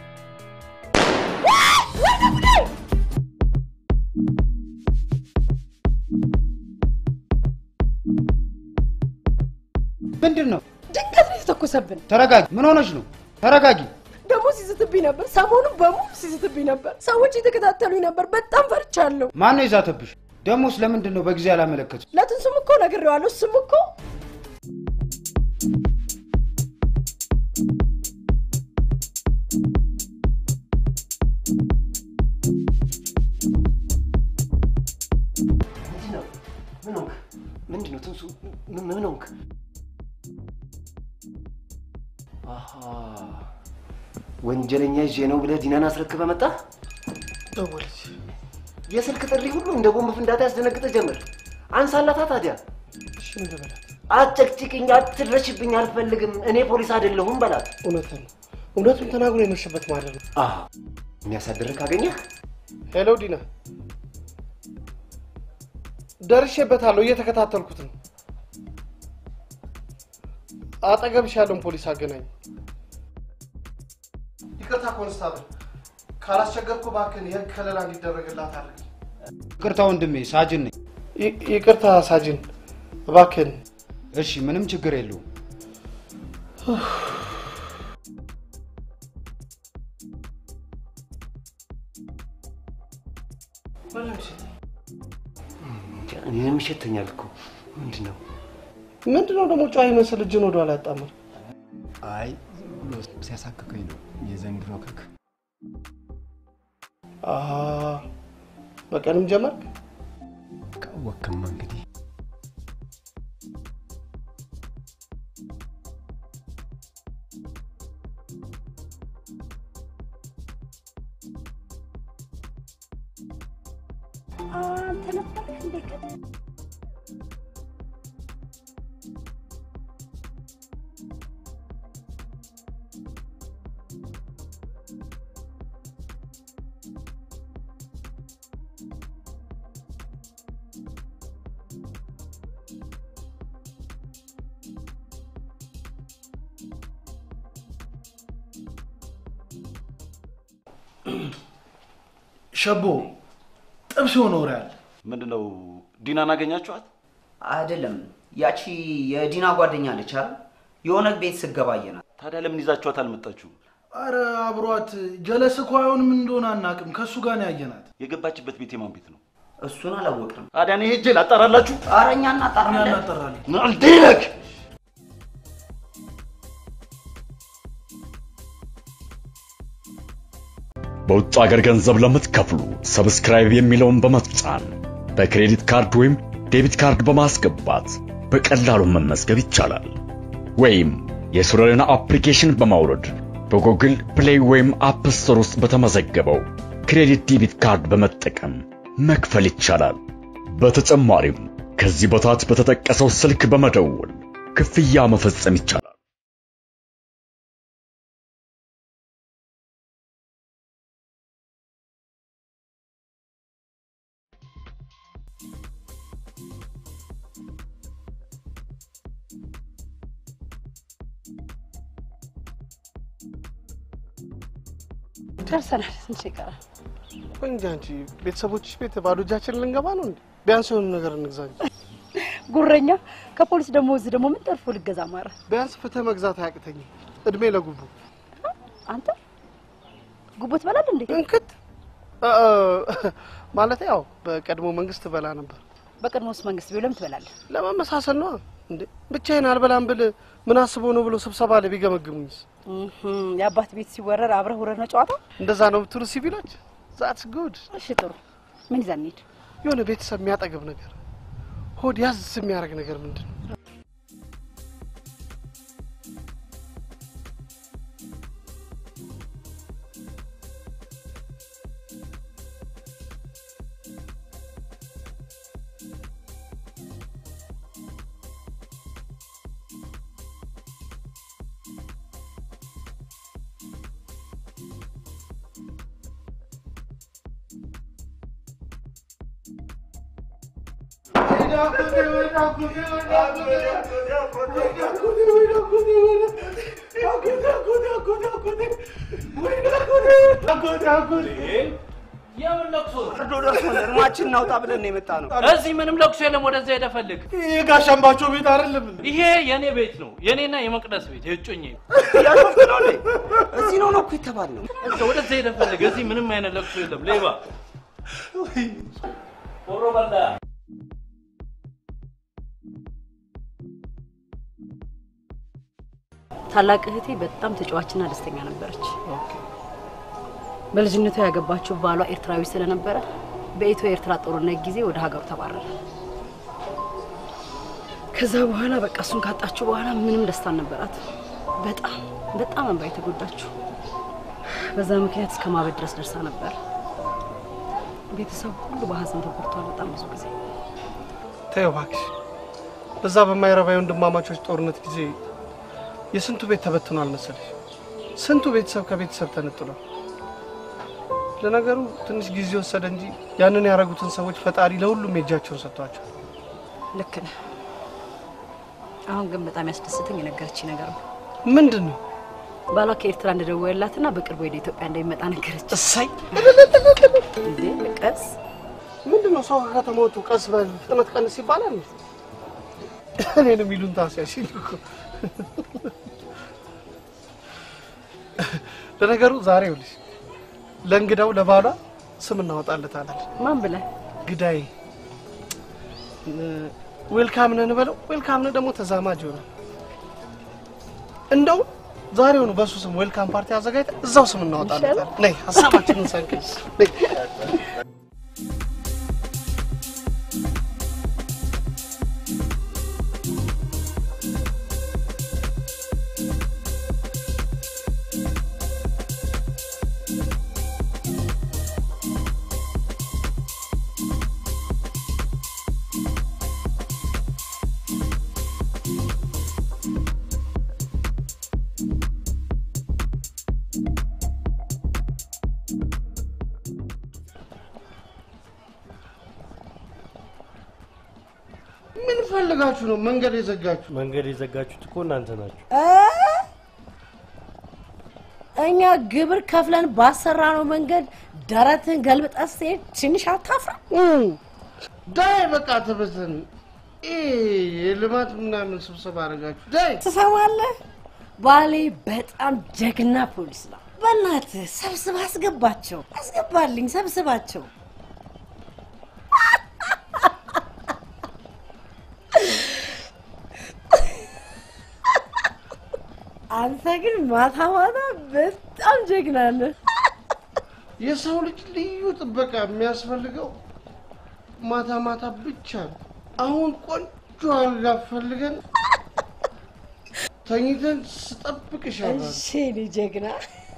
ምንድን ነው? ድንገት ነው የተተኮሰብን። ተረጋጊ። ምን ሆነች ነው? ተረጋጊ። ደግሞ ሲስትብኝ ነበር። ሰሞኑን በሙሉ ሲስትብኝ ነበር። ሰዎች የተከታተሉኝ ነበር። በጣም ፈርቻለሁ። ማን ነው የዛተብሽ? ደሞስ ለምንድን ነው በጊዜ ያላመለከቱ? ለትንሱም እኮ ነግሬዋለሁ። እሱም እኮ ወንጀለኛ ይዤ ነው ብለህ ዲናን አስረክበ መጣ። ደወለች። የስልክ ጥሪ ሁሉ እንደ ቦምብ ፍንዳታ ያስደነግጠ ጀመር። አንሳላታ ታዲያ። እሺ ምን ልበላት? አጨቅጭቅኝ፣ አትድረሽብኝ፣ አልፈልግም። እኔ ፖሊስ አይደለሁም በላት። እውነትን ነው። እውነቱን ተናግሮ የመሸበት ማለት ነው። የሚያሳድርህ ካገኘህ ሄሎ ዲና፣ ደርሼበታለሁ። እየተከታተልኩት ነው። አጠገብሽ ያለውን ፖሊስ አገናኝ። ይቅርታ ኮንስታብል፣ ካላስቸገርኩ እባክህን የህግ ከለላ እንዲደረግላት አድርግ። ይቅርታ ወንድሜ፣ ሳጅን ነኝ። ይ- ይቅርታ ሳጅን፣ እባክህን። እሺ፣ ምንም ችግር የለውም። እኔንም ይሸተኛል እኮ ምንድን ነው? ምንድን ነው ደግሞ ጨዋ ይመስል እጅን ወደኋላ ያጣምር? አይ ብሎ ሲያሳክከኝ ነው የዘንድሮ ክክ። አሃ፣ በቀንም ጀመርክ? ካወክማ እንግዲህ አንተ ነበርክ እንዴ ቅድም? ሸቦ ጥብስ የሆነ ወሬ አለ። ምንድን ነው ዲናን አገኛችኋት? አይደለም ያቺ የዲና ጓደኛ አለች አይደል? የሆነ ቤት ስገባየናት። ታዲያ ለምን ይዛችኋት አልመጣችሁ? አረ አብሯት ጀለስ እኮ አይሆን ምን እንደሆነ አናውቅም። ከእሱ ጋር ነው ያየናት። የገባችበት ቤት የማን ቤት ነው? እሱን አላወቅንም። ታዲያ እኔ ሄጄ ላጣራላችሁ? ኧረ እኛ እናጣራለን። እናጠራለን። ናልዴነክ በውጭ ሀገር ገንዘብ ለምትከፍሉ ሰብስክራይብ የሚለውን በመጫን በክሬዲት ካርድ ወይም ዴቢት ካርድ በማስገባት በቀላሉ መመዝገብ ይቻላል። ወይም የሱረና አፕሊኬሽን በማውረድ በጉግል ፕሌይ ወይም አፕ ስቶር ውስጥ በተመዘገበው ክሬዲት ዴቢት ካርድ በመጠቀም መክፈል ይቻላል። በተጨማሪም ከዚህ በታች በተጠቀሰው ስልክ በመደወል ክፍያ መፈጸም ይቻላል። ደርሰናል። ትንሽ ይቀራል። ቆይ እንጂ አንቺ ቤተሰቦችሽ ቤት ባዶ እጃችን ልንገባ ነው እንዴ? ቢያንስ የሆነ ነገር እንግዛ እንጂ። ጉረኛ ከፖሊስ ደግሞ እዚህ ደግሞ ምን ጠርፎ ልገዛ ማረ? ቢያንስ ፍትህ መግዛት አያቅተኝም። እድሜ ለጉቡ አንተ ጉቦ ትበላለህ እንዴ? እንክት ማለት ያው በቀድሞ መንግስት በላ ነበር። በቀድሞስ መንግስት ቢሆን ለምን ትበላለህ? ለመመሳሰል ነው እንዴ? ብቻዬን አልበላም ብል ምን አስበው ነው ብሎ ስብሰባ ላይ ቢገመግሙኝስ? እህም፣ የአባት ቤት ሲወረር አብረህ ውረድ ነው ጨዋታ። እንደዛ ነው ብትሉ ሲቪሎች ዛትስ ጉድ። እሺ ጥሩ። ምን ይዘን እንሂድ? የሆነ ቤተሰብ የሚያጠግብ ነገር፣ ሆድ ያዝ የሚያደርግ ነገር ምንድን ነው? የምን ለቅሶ ነው? ፍርዶ ደርሶን እርማችን እናውጣ ብለን ነው የመጣ ነው። እዚህ ምንም ለቅሶ የለም። ወደዛ ሄደህ ፈልግ። ይህ ጋሽ አምባቸው ቤት አይደለም እንዴ? ይሄ የኔ ቤት ነው። የኔና የመቅደስ ቤት የእጮኜ ነው። እያሾፍክ ነው እንዴ? እዚህ ነው ነው እኮ የተባልነው። እዛ ወደዛ ሄደህ ፈልግ። እዚህ ምንም አይነት ለቅሶ የለም። ሌባ ሆሮ በላ ታላቅ እህቴ በጣም ተጫዋችና ደስተኛ ነበረች። በልጅነቷ ያገባችው ባሏ ኤርትራዊ ስለነበረ በኢትዮ ኤርትራ ጦርነት ጊዜ ወደ ሀገሩ ተባረረ። ከዛ በኋላ በቃ እሱን ካጣችው በኋላ ምንም ደስታ አልነበራት። በጣም በጣም እንባ የተጎዳችው በዛ ምክንያት እስከ ማበድ ድረስ ደርሳ ነበር። ቤተሰብ ሁሉ በሀዘን ተጎድቷል። በጣም ብዙ ጊዜ ተይው እባክሽ። በዛ በማይረባ የወንድማማቾች ጦርነት ጊዜ የስንቱ ቤት ተበትኗል መሰለሽ። ስንቱ ቤተሰብ ከቤተሰብ ተነጥሏል። ለነገሩ ትንሽ ጊዜ ወሰደ እንጂ ያንን ያደረጉትን ሰዎች ፈጣሪ ለሁሉም የእጃቸውን ሰጥቷቸዋል። ልክ ነህ። አሁን ግን በጣም ያስደስተኝ የነገረችኝ ነገር ነው። ምንድን ነው? ባሏ ከኤርትራ እንደደወለላትና በቅርቡ ወደ ኢትዮጵያ እንደሚመጣ ነገረች። እሰይ! እንዴ ቀስ ምንድን ነው ሰው ከከተማ ወጡ ቀስ በል ፍጥነት ቀንስ ይባላል። እኔን የሚሉን ታስያሽኝ እኮ። ለነገሩ ዛሬ ይኸውልሽ ለእንግዳው ለባሏ ስም እናወጣለታለን። ማን ብለህ? ግዳይ ዌልካም ነን በለው። ዌልካም ነን ደግሞ ተዛማጅ ይሆናል። እንደው ዛሬውኑ በሱ ስም ዌልካም ፓርቲ አዘጋጅተን እዛው ስም እናወጣለታለን። ነይ ሀሳባችንን ሰንቀስ ነይ። ምን ፈልጋችሁ ነው መንገድ የዘጋችሁ? መንገድ የዘጋችሁት እኮ እናንተ ናችሁ። እኛ ግብር ከፍለን ባሰራ ነው መንገድ ደረትን ገልብጠ ስትሄድ ትንሽ አታፍርም? ዳይ በቃ ተበተን። ይሄ የልማት ምናምን ስብሰባ አደረጋችሁ። ዳይ ትሰማለህ? ባሌ በጣም ጀግና ፖሊስ ነው። በእናትህ ሰብስብ አስገባቸው፣ አስገባልኝ፣ ሰብስባቸው። አንተ ግን ማታ ማታ በጣም ጀግና ነህ። የሰው ልጅ ልዩ ጥበቃ የሚያስፈልገው ማታ ማታ ብቻ ነው። አሁን ቆንጆ አልጋ ፈልገን ተኝተን ስጠብቅሻለሁ። እሺ የኔ ጀግና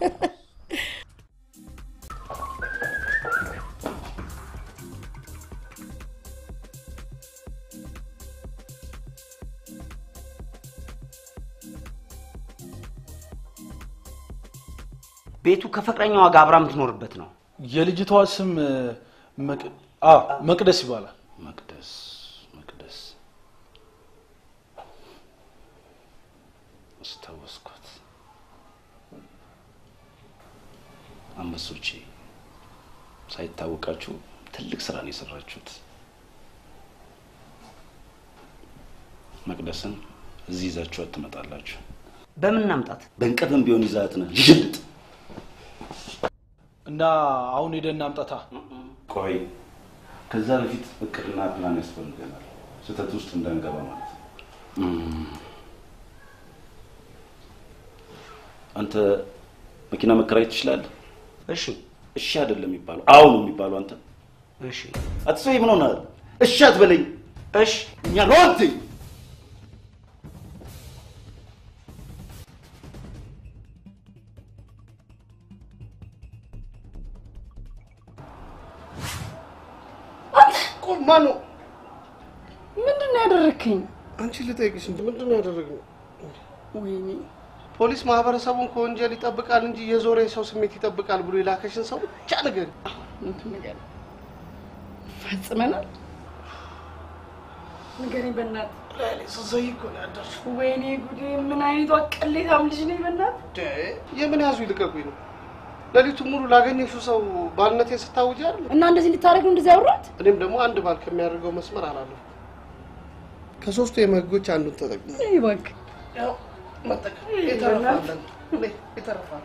ቤቱ ከፍቅረኛዋ ጋር አብራ የምትኖርበት ነው። የልጅቷ ስም መቅ- አ መቅደስ ይባላል። መቅደስ መቅደስ አስታወስኳት። አንበሶቼ ሳይታወቃችሁ ትልቅ ስራ ነው የሰራችሁት። መቅደስን እዚህ ይዛችኋት ትመጣላችሁ። በምን እናምጣት? በእንቅልፍም ቢሆን ይዛት ነው ይሽልጥ እና አሁን ሄደን እናምጣታ። ቆይ ከዛ በፊት እቅድና ፕላን ያስፈልገናል። ስህተት ውስጥ እንዳንገባ ማለት ነው። አንተ መኪና መከራየት ትችላለህ? እሺ። እሺ አይደለም የሚባለው፣ አዎ ነው የሚባለው። አንተ እሺ። አትሰይ ምን ሆናል? እሺ አትበለኝ። እሺ እኛ ሮንት ቆይ ማነው? ምንድን ነው ያደረግከኝ? አንቺ ልጠይቅሽ እንጂ ምንድን ነው ያደረግነው? ወይኔ ፖሊስ ማህበረሰቡን ከወንጀል ይጠብቃል እንጂ የዞረ የሰው ስሜት ይጠብቃል ብሎ የላከሽን ሰው ብቻ ንገሪ። እንትን ነገር ፈጽመናል። ንገሪኝ በእናትህ። ስትዘይ እኮ ነው ያደርሽው። ወይኔ ጉዴ! ምን አይነቷ ቅሌታም ልጅ ነኝ በእናትህ። የምን ያዙ ይልቀቁኝ ነው? ሌሊቱን ሙሉ ላገኘሽው ሰው ባልነቴን ስታውጂ አይደል? እና እንደዚህ እንድታደርግ ነው እንደዚህ ያወራት? እኔም ደግሞ አንድ ባል ከሚያደርገው መስመር አላለሁ። ከሶስቱ የመህጎች አንዱን ተጠቅሞ ይህ እባክህ ያው መጠቀም የተረፋለን የተረፋል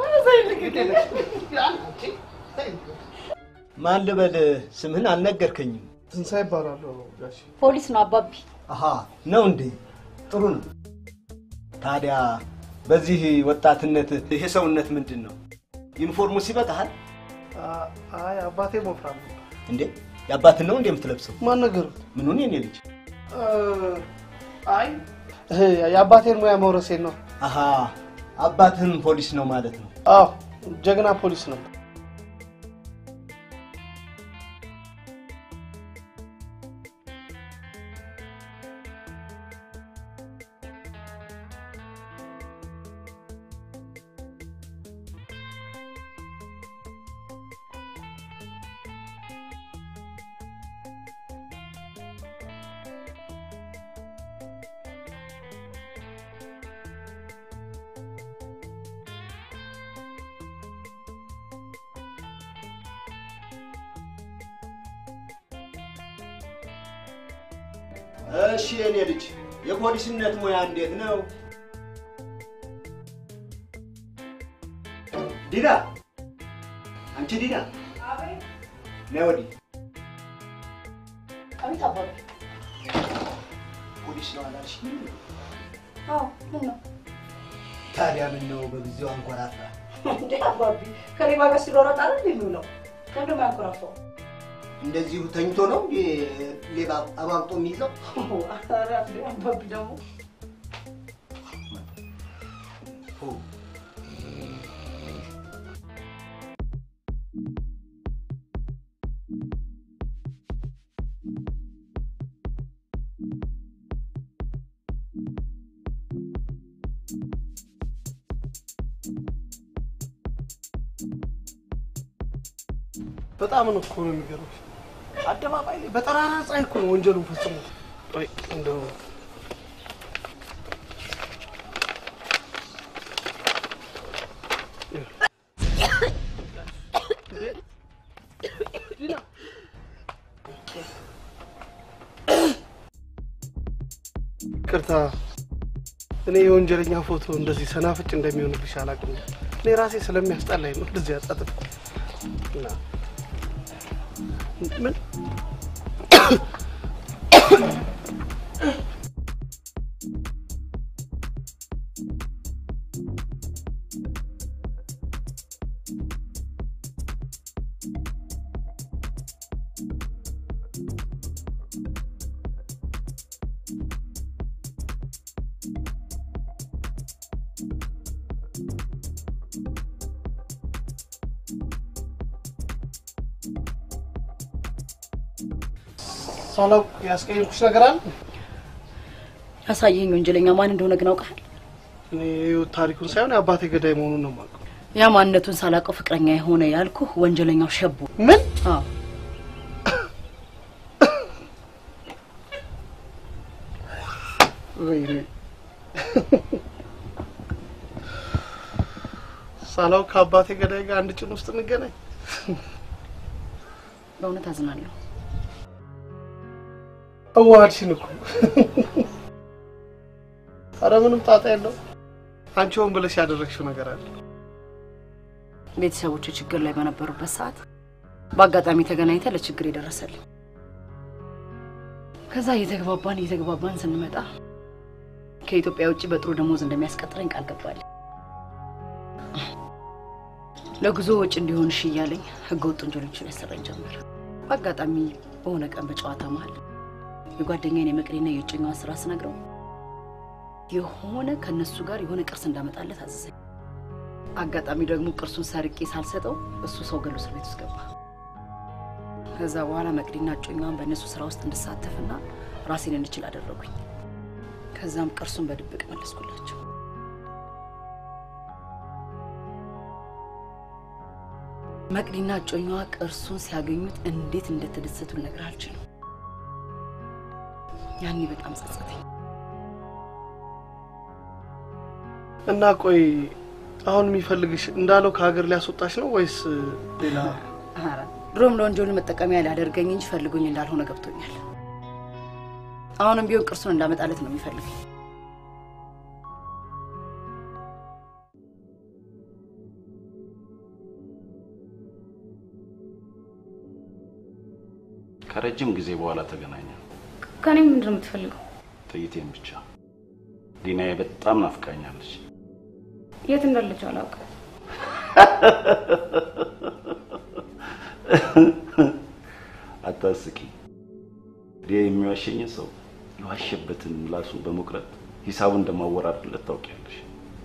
ማን ልበል? ስምህን አልነገርከኝም። ትንሣኤ ይባላለሁ ጋሽ። ፖሊስ ነው አባቢ። አሀ ነው እንዴ? ጥሩ ነው። ታዲያ በዚህ ወጣትነት ይሄ ሰውነት ምንድን ነው? ዩኒፎርሙ ሲበቃሃል አይ አባቴ ወፍራም ነው። እንዴ? የአባትን ነው እንዴ የምትለብሰው? ማን ነገሩት? ምኑን የኔ ልጅ? አይ የአባቴን ሙያ መውረሴን ነው። አሀ አባትህም ፖሊስ ነው ማለት ነው። አዎ ጀግና ፖሊስ ነው። እሺ የኔ ልጅ የፖሊስነት ሙያ እንዴት ነው? ዲና፣ አንቺ ዲና ነይ ወዲህ። አቤት አባቢ። ፖሊስ ነው አላልሽኝም? አዎ ምን ነው ታዲያ ምን ነው በጊዜው አንኮራፋ? እንዴ አባቢ ከሌባ ጋር ሲሮረጥ አይደል የሚውለው? ለምንድን ነው ያንኮራፋው? እንደዚሁ ተኝቶ ነው እንዴ ሌባ አባብጦ የሚይዘው? ኧረ እንዴ አባቢ ደግሞ በጣም ነው እኮ ነው የሚገርምሽ። አደባባይ ላይ በጠራራ ፀሐይ እኮ ነው ወንጀሉን ፈጽሞ። ቆይ እንደው ቅርታ እኔ የወንጀለኛ ፎቶ እንደዚህ ሰናፍጭ እንደሚሆንብሽ አላውቅም። እኔ ራሴ ስለሚያስጠላኝ ነው እንደዚህ ያጣጥፍ እና ምን ሳላውቅ ያስቀየምኩሽ ነገር አለ? ያሳየኝ ወንጀለኛ ማን እንደሆነ ግን አውቃል? እኔ የህይወት ታሪኩን ሳይሆን የአባቴ ገዳይ መሆኑን ነው የማውቀው። ያ ማንነቱን ሳላውቀው ፍቅረኛ የሆነ ያልኩህ ወንጀለኛው ሸቡ። ምን? አዎ ወይኔ ሳላውቅ ከአባቴ ገዳይ ጋር አንድ ጭን ውስጥ እንገናኝ። በእውነት አዝናለሁ። አዋሃድሽን እኮ። ኧረ ምንም ጣጣ የለው። አንቺ ሆን ብለሽ ያደረግሽው ነገር አለ። ቤተሰቦች ችግር ላይ በነበሩበት ሰዓት በአጋጣሚ ተገናኝተ ለችግር የደረሰልኝ። ከዛ እየተግባባን እየተግባባን ስንመጣ ከኢትዮጵያ ውጭ በጥሩ ደሞዝ እንደሚያስቀጥረኝ ቃል ገባልኝ። ለጉዞ ወጪ እንዲሆን እሺ እያለኝ ህገወጥ ወንጀሎችን ያሰራኝ ጀመር። በአጋጣሚ በሆነ ቀን በጨዋታ መሀል የጓደኛዬን የመቅደና የእጮኛዋን ስራ ስነግረው የሆነ ከነሱ ጋር የሆነ ቅርስ እንዳመጣለት አዘዘኝ። አጋጣሚ ደግሞ ቅርሱን ሰርቄ ሳልሰጠው እሱ ሰው ገሎ እስር ቤት ውስጥ ገባ። ከዛ በኋላ መቅዲና እጮኛዋን በእነሱ ስራ ውስጥ እንድሳተፍና ራሴን እንድችል አደረጉኝ። ከዛም ቅርሱን በድብቅ መለስኩላቸው። መቅዲና እጮኛዋ ቅርሱን ሲያገኙት እንዴት እንደተደሰቱ ልነግርህ አልችልም። ያኔ በጣም ጸጸተኝ። እና ቆይ አሁን የሚፈልግሽ እንዳለው ከሀገር ሊያስወጣሽ ነው ወይስ ሌላ? ኧረ ድሮም ለወንጀሉ መጠቀሚያ ሊያደርገኝ እንጂ ፈልጎኝ እንዳልሆነ ገብቶኛል። አሁንም ቢሆን ቅርሱን እንዳመጣለት ነው የሚፈልገኝ። ከረጅም ጊዜ በኋላ ተገናኘ። ከኔ ምንድን ነው የምትፈልገው? ጥይቴን ብቻ። ዲናዬ በጣም ናፍቃኛለች። የት እንዳለች አላውቅም። አታስቂ። ዲያ የሚዋሸኝ ሰው የዋሸበትን ምላሱን በመቁረጥ ሂሳቡን እንደማወራርድለት ታውቂያለሽ።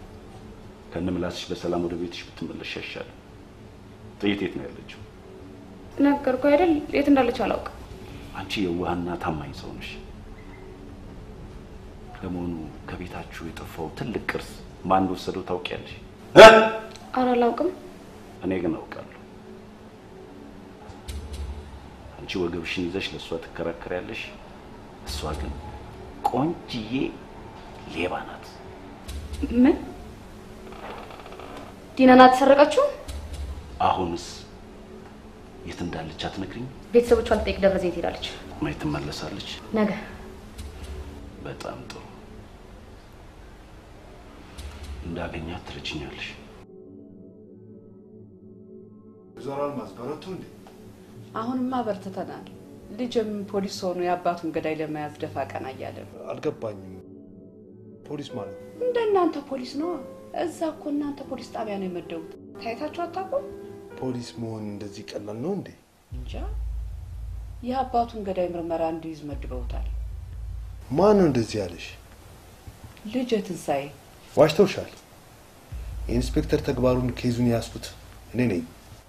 ከነምላስሽ በሰላም ወደ ቤትሽ ብትመለሽ ያሻል። ጥይት የት ነው ያለችው? ነገርኩህ አይደል? የት እንዳለች አላውቅም። አንቺ የዋህና ታማኝ ሰው ነሽ። ለመሆኑ ከቤታችሁ የጠፋው ትልቅ ቅርስ ማን እንደወሰደው ታውቂያለሽ? ኧረ አላውቅም። እኔ ግን አውቃለሁ። አንቺ ወገብሽን ይዘሽ ለእሷ ትከራከሪያለሽ፣ እሷ ግን ቆንጅዬ ሌባ ናት። ምን ዲና ናት የተሰረቀችው? አሁንስ የት እንዳለች አትነግሪኝ? ቤተሰቦቿን ልጠይቅ ደብረ ዘይት ሄዳለች። መች ትመለሳለች? ነገ በጣም ጥሩ። እንዳገኛት ትረጅኛለሽ። ወይዘሮ አልማዝ በረቱ እንዴ? አሁንማ በርትተናል። ልጅም ፖሊስ ሆኖ የአባቱን ገዳይ ለመያዝ ደፋ ቀና እያለ ነው። አልገባኝም። ፖሊስ ማለት እንደ እናንተ ፖሊስ ነው። እዛ እኮ እናንተ ፖሊስ ጣቢያ ነው የመደቡት። ታይታችሁ አታውቁም? ፖሊስ መሆን እንደዚህ ቀላል ነው እንዴ? እንጃ። የአባቱን ገዳይ ምርመራ እንዲይዝ መድበውታል። ማን ነው እንደዚህ ያለሽ? ልጅ ትንሣኤ ዋሽተውሻል። የኢንስፔክተር ተግባሩን ኬዙን የያዝኩት እኔ ነኝ።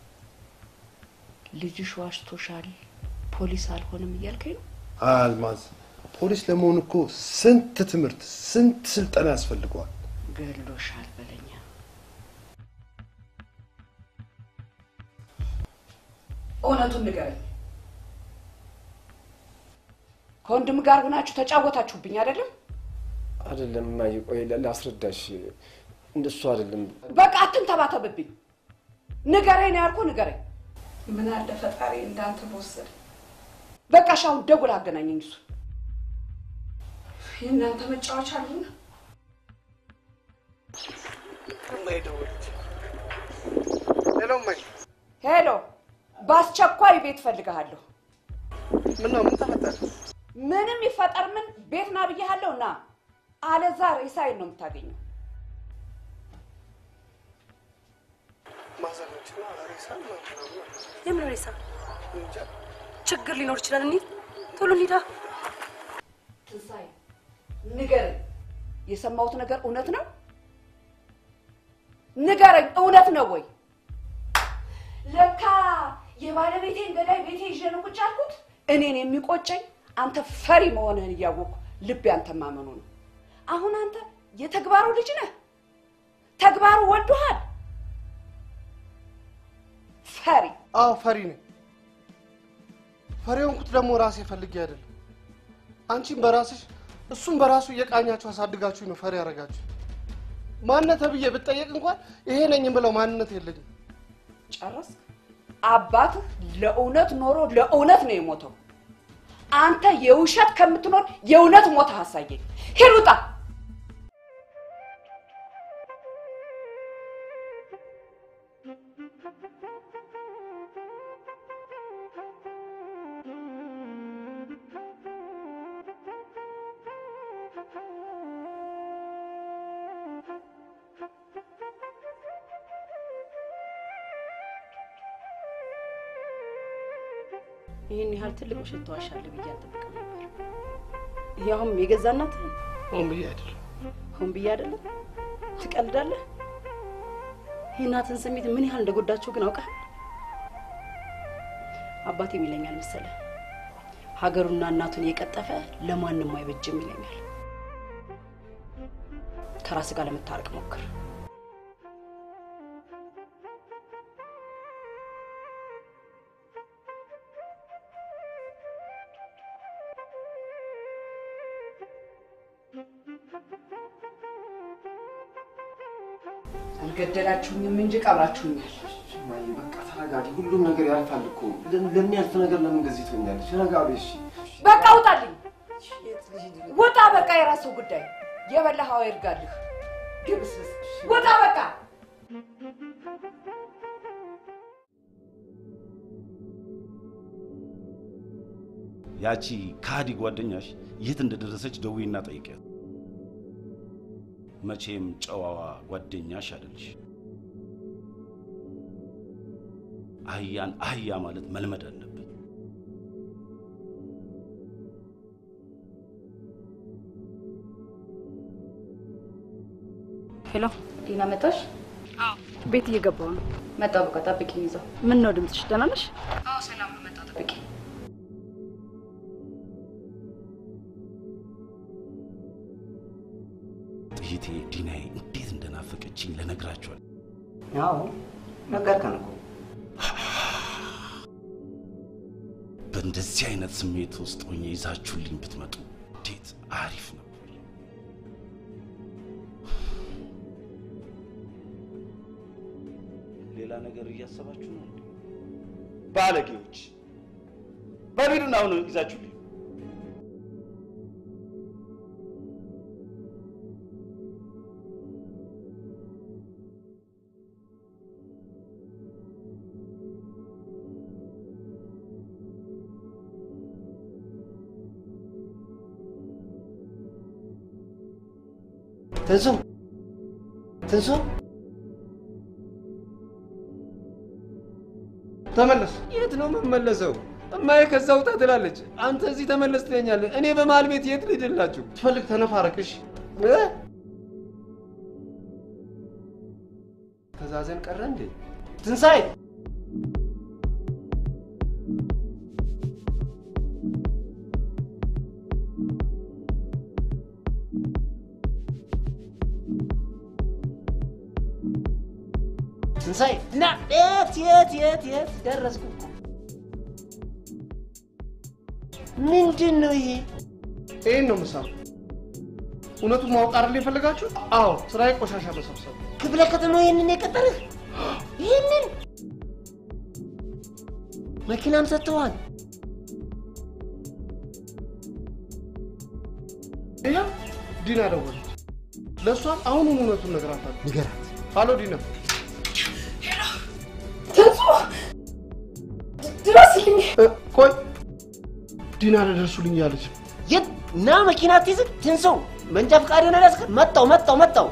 ልጅሽ ዋሽቶሻል፣ ፖሊስ አልሆንም እያልከኝ ነው? አልማዝ ፖሊስ ለመሆን እኮ ስንት ትምህርት ስንት ስልጠና ያስፈልገዋል። ገሎሻል በለኛ። እውነቱን ንገረኝ። ከወንድም ጋር ሆናችሁ ተጫወታችሁብኝ አይደለም? አይደለም እማዬ፣ ቆይ ላስረዳሽ። እንደሱ አይደለም። በቃ አትንተባተብብኝ። ንገረኝ ነው ያልኩህ፣ ንገረኝ። ምን አለ ፈጣሪ እንዳንተ በወሰደ። በቃ እሺ፣ አሁን ደውል አገናኘኝ እሱ የእናንተ መጫወቻ አልሆነ። ሄሎ እማዬ። ሄሎ፣ በአስቸኳይ ቤት ፈልግሃለሁ። ምን ነው? ምን ተፈጠረ? ምንም ይፈጠር ምን ቤት ና ብያለሁ። ና አለዛ ሬሳዬን ነው የምታገኘው። ማዘኖችና ሬሳ የምን ሬሳ? ችግር ሊኖር ይችላል። እንሂድ፣ ቶሎ እንሂዳ። ትንሣኤ ንገረኝ፣ የሰማሁት ነገር እውነት ነው? ንገረኝ፣ እውነት ነው ወይ? ለካ የባለቤቴን ገዳይ ቤቴ ይዤ ነው ቁጭ ያልኩት። እኔን የሚቆጨኝ አንተ ፈሪ መሆንህን እያወቅሁ ልቤ አንተ ማመኑ ነው። አሁን አንተ የተግባሩ ልጅ ነህ። ተግባሩ ወዶሃል። ፈሪ አዎ ፈሪ ነኝ። ፈሪ ሆንኩት ደግሞ ራሴ ፈልጌ አይደለም። አንቺም በራስሽ እሱም በራሱ እየቃኛችሁ አሳድጋችሁ ነው ፈሪ ያደረጋችሁ። ማንነት ተብዬ ብጠየቅ እንኳን ይሄ ነኝ የምለው ማንነት የለኝም። ጨረስክ? አባትህ ለእውነት ኖሮ ለእውነት ነው የሞተው። አንተ የውሸት ከምትኖር የእውነት ሞተህ አሳየኝ። ሂድ ውጣ። ይህን ያህል ትልቅ ውሸት ተዋሻለህ ብዬ አልጠብቅም ነበር። ያውም የገዛ እናትህን ሆን ብዬ አይደለም። ሆን ብዬ አይደለም። ትቀልዳለህ። የእናትህን ስሜት ምን ያህል እንደጎዳቸው ግን አውቃል። አባቴም ይለኛል መሰለህ ሀገሩና እናቱን የቀጠፈ ለማንም አይበጅም ይለኛል። ከራስ ጋር ለመታረቅ ሞክር። አልገደላችሁኝም እንጂ ቀብራችሁኛል። እማዬ በቃ ተረጋጊ። ሁሉም ነገር ያልፋል እኮ። ለም- ለሚያልፍ ነገር ለምን እንደዚህ ትሆኛለሽ? ተረጋጊ እሺ። በቃ ውጣልኝ፣ ውጣ። በቃ የራስህ ጉዳይ። የበላኸው አይርጋልህ። ግብስብስ ውጣ በቃ። ያቺ ከሃዲ ጓደኛሽ የት እንደደረሰች ደውይና ጠይቂያት። መቼም ጨዋዋ ጓደኛሽ አይደለሽ። አህያን አህያ ማለት መልመድ አለብን። ሄሎ ዲና መጣሽ? ቤት እየገባው ነው። መጣሁ። በቃ ጠብቂኝ ይዘው። ምን ነው ድምፅሽ? ደህና ነሽ? አዎ ሰላም ነው። መጣሁ። ጠብቂ። ጥይቴ ዲናዬ እንዴት እንደናፈቀችኝ ልነግራችኋል። አዎ ነገርከን እኮ። በእንደዚህ አይነት ስሜት ውስጥ ሆኜ ይዛችሁልኝ ብትመጡ እንዴት አሪፍ ነበር። ሌላ ነገር እያሰባችሁ ነው እንዴ? ባለጌዎች! በቢሉን አሁን ይዛችሁልኝ ትንሱ ትንሱ ተመለስ። የት ነው የምመለሰው? እማዬ ከዛ ውጣ ትላለች። አንተ እዚህ ተመለስ ትለኛለህ። እኔ በመሀል ቤት የት ልሂድላችሁ? ትፈልግ ተነፋረቅሽ። ተዛዘን ቀረ እንዴ? ትንሣኤ ትንሣኤ ና የት የት የት የት ደረስኩ እኮ ምንድን ነው ይሄ ይህን ነው ምሳሌ። እውነቱን ማወቅ አይደል የፈለጋችሁ? አዎ፣ ስራዬ ቆሻሻ መሰብሰብ። ክፍለ ከተማው ይህንን የቀጠረህ ይህንን መኪናም ሰጥተዋል። ይኸው ዲና ደወለች። ለእሷም አሁኑን እውነቱን ነግራታለሁ። ንገራት። ሀሎ ዲና፣ ትንሱ ድረስልኝ። እ፣ ቆይ ዲና ለደርሱልኝ እያለች ነው። የት ና መኪና አትይዝም? ትንሰው መንጃ ፈቃድ ሆነ ያስከ መጣው መጣው መጣው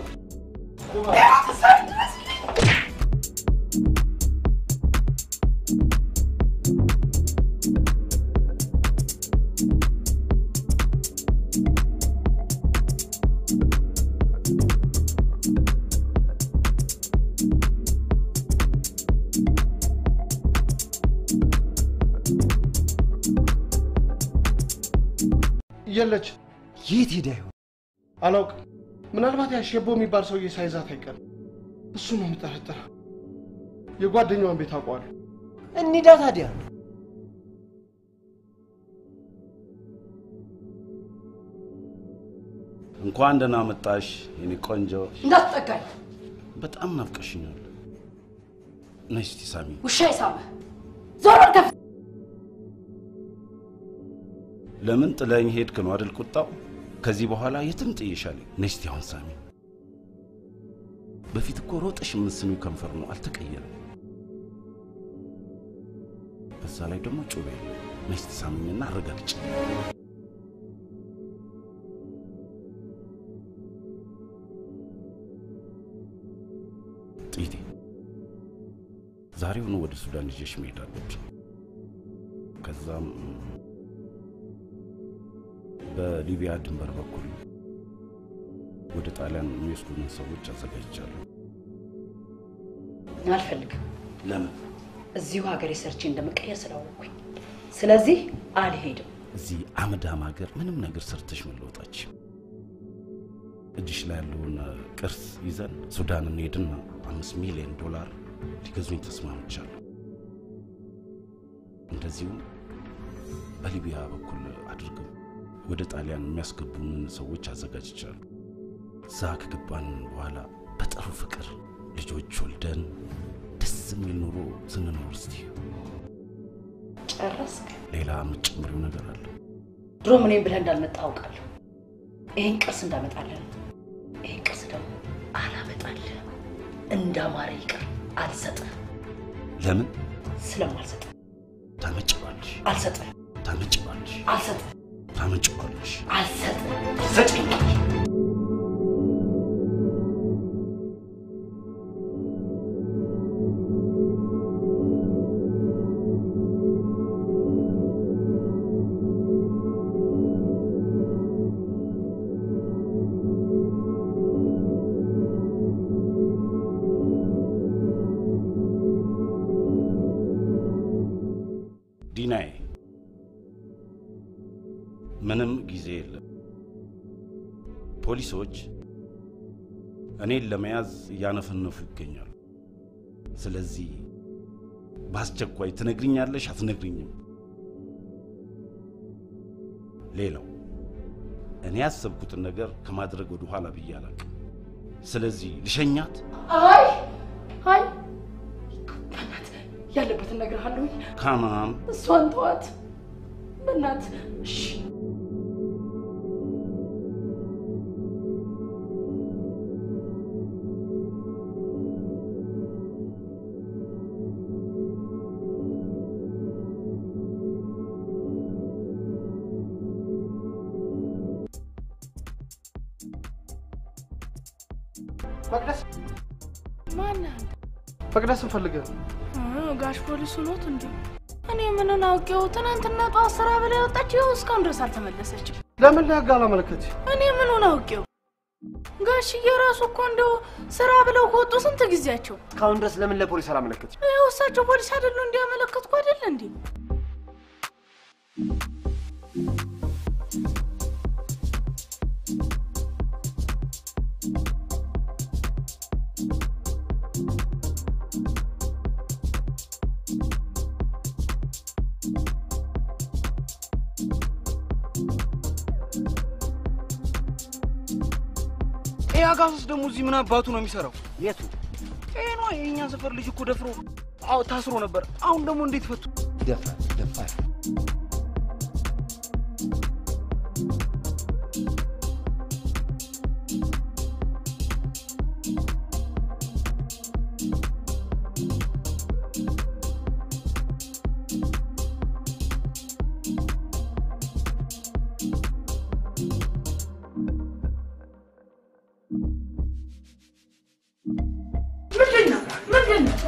የለች። የት ሄዳ ይሆን? አላውቅም። ምናልባት ያሸቦ የሚባል ሰውዬ ሳይዛት አይቀርም። እሱ ነው የምጠረጥረው። የጓደኛዋን ቤት አውቀዋለሁ። እንሂዳ ታዲያ። እንኳን ደህና መጣሽ የኔ ቆንጆ። እንዳትጠጋኝ። በጣም ናፍቀሽኛል። ነይ እስቲ ሳሚ። ውሻ ይሳመ ዞር በል ከፍ ለምን ጥለኝ ሄድክ ነው አይደል ቁጣው? ከዚህ በኋላ የትም ጥዬሻለሁ። ነይ እስቲ አሁን ሳሚ። በፊት እኮ ሮጠሽ የምትስሚው ከንፈር ነው፣ አልተቀየረም። በዛ ላይ ደግሞ ጩቤ። ነይ እስቲ ሳሚኝና አረጋግጭ። ጥይቴ ዛሬውኑ ወደ ሱዳን ይዤሽ መሄድ አለብኝ። ከዛም በሊቢያ ድንበር በኩል ወደ ጣሊያን የሚወስዱንን ሰዎች አዘጋጅቻለሁ። አልፈልግም። ለምን? እዚሁ ሀገሬ ሰርቼ እንደምቀየር ስላወቅኩኝ፣ ስለዚህ አልሄድም። እዚህ አመዳም ሀገር ምንም ነገር ሰርተሽ መለወጣች እጅሽ ላይ ያለውን ቅርስ ይዘን ሱዳን እንሄድና አምስት ሚሊዮን ዶላር ሊገዙኝ ተስማምቻለሁ። እንደዚሁም በሊቢያ በኩል አድርገው ወደ ጣሊያን የሚያስገቡንን ሰዎች አዘጋጅቻለሁ። እዛ ከገባን በኋላ በጥሩ ፍቅር ልጆች ወልደን ደስ የሚል ኑሮ ስንኖር እስቲ ጨረስክ? ሌላ የምትጨምሪው ነገር አለ? ድሮም እኔም ብለህ እንዳልመጣ አውቃለሁ። ይህን ቅርስ እንዳመጣልህ ነው። ይህን ቅርስ ደግሞ አላመጣልህ። እንዳማረ ይቅር፣ አልሰጥህ። ለምን ስለማልሰጥህ ታመጭዋለሽ? አልሰጥህ፣ ታመጭዋለሽ? አልሰጥህ፣ ታመጭዋለሽ? አልሰጥህ። ሰጭኛለሽ? ዲናዬ ምንም ጊዜ የለም። ፖሊሶች እኔን ለመያዝ እያነፈነፉ ይገኛሉ። ስለዚህ በአስቸኳይ ትነግሪኛለሽ አትነግሪኝም? ሌላው እኔ ያሰብኩትን ነገር ከማድረግ ወደ ኋላ ብዬ አላውቅም። ስለዚህ ልሸኛት? አይ አይ በእናትህ ያለበትን እነግርሃለሁኝ። ካማን እሷን ተዋት በእናትህ እሺ። መቅደስ ማነህ? መቅደስን ፈልገህ ነው? እ፣ ጋሽ ፖሊሱ ኖት እንዴ? እኔ ምንን አውቄው? ትናንትና ጠዋት ስራ ብላ የወጣችው ይኸው እስካሁን ድረስ አልተመለሰችም። ለምን ለህግ አላመለከትሽ? እኔ ምኑን አውቄው? ጋሽዬ ራሱ እኮ እንደው ስራ ብለው ከወጡ ስንት ጊዜያቸው። እስካሁን ድረስ ለምን ለፖሊስ አላመለከትሽ? ይኸው እሳቸው ፖሊስ አይደሉ እንዲያመለከትኩ አይደለ እንዴ? ይህ አጋሶስ ደግሞ እዚህ ምን አባቱ ነው የሚሰራው? የቱ? ይሄ ነው የእኛ ሰፈር ልጅ እኮ ደፍሮ አዎ ታስሮ ነበር። አሁን ደግሞ እንዴት ፈቱ? ደፋር ደፋር ምንድን ነው ምንድን ነው?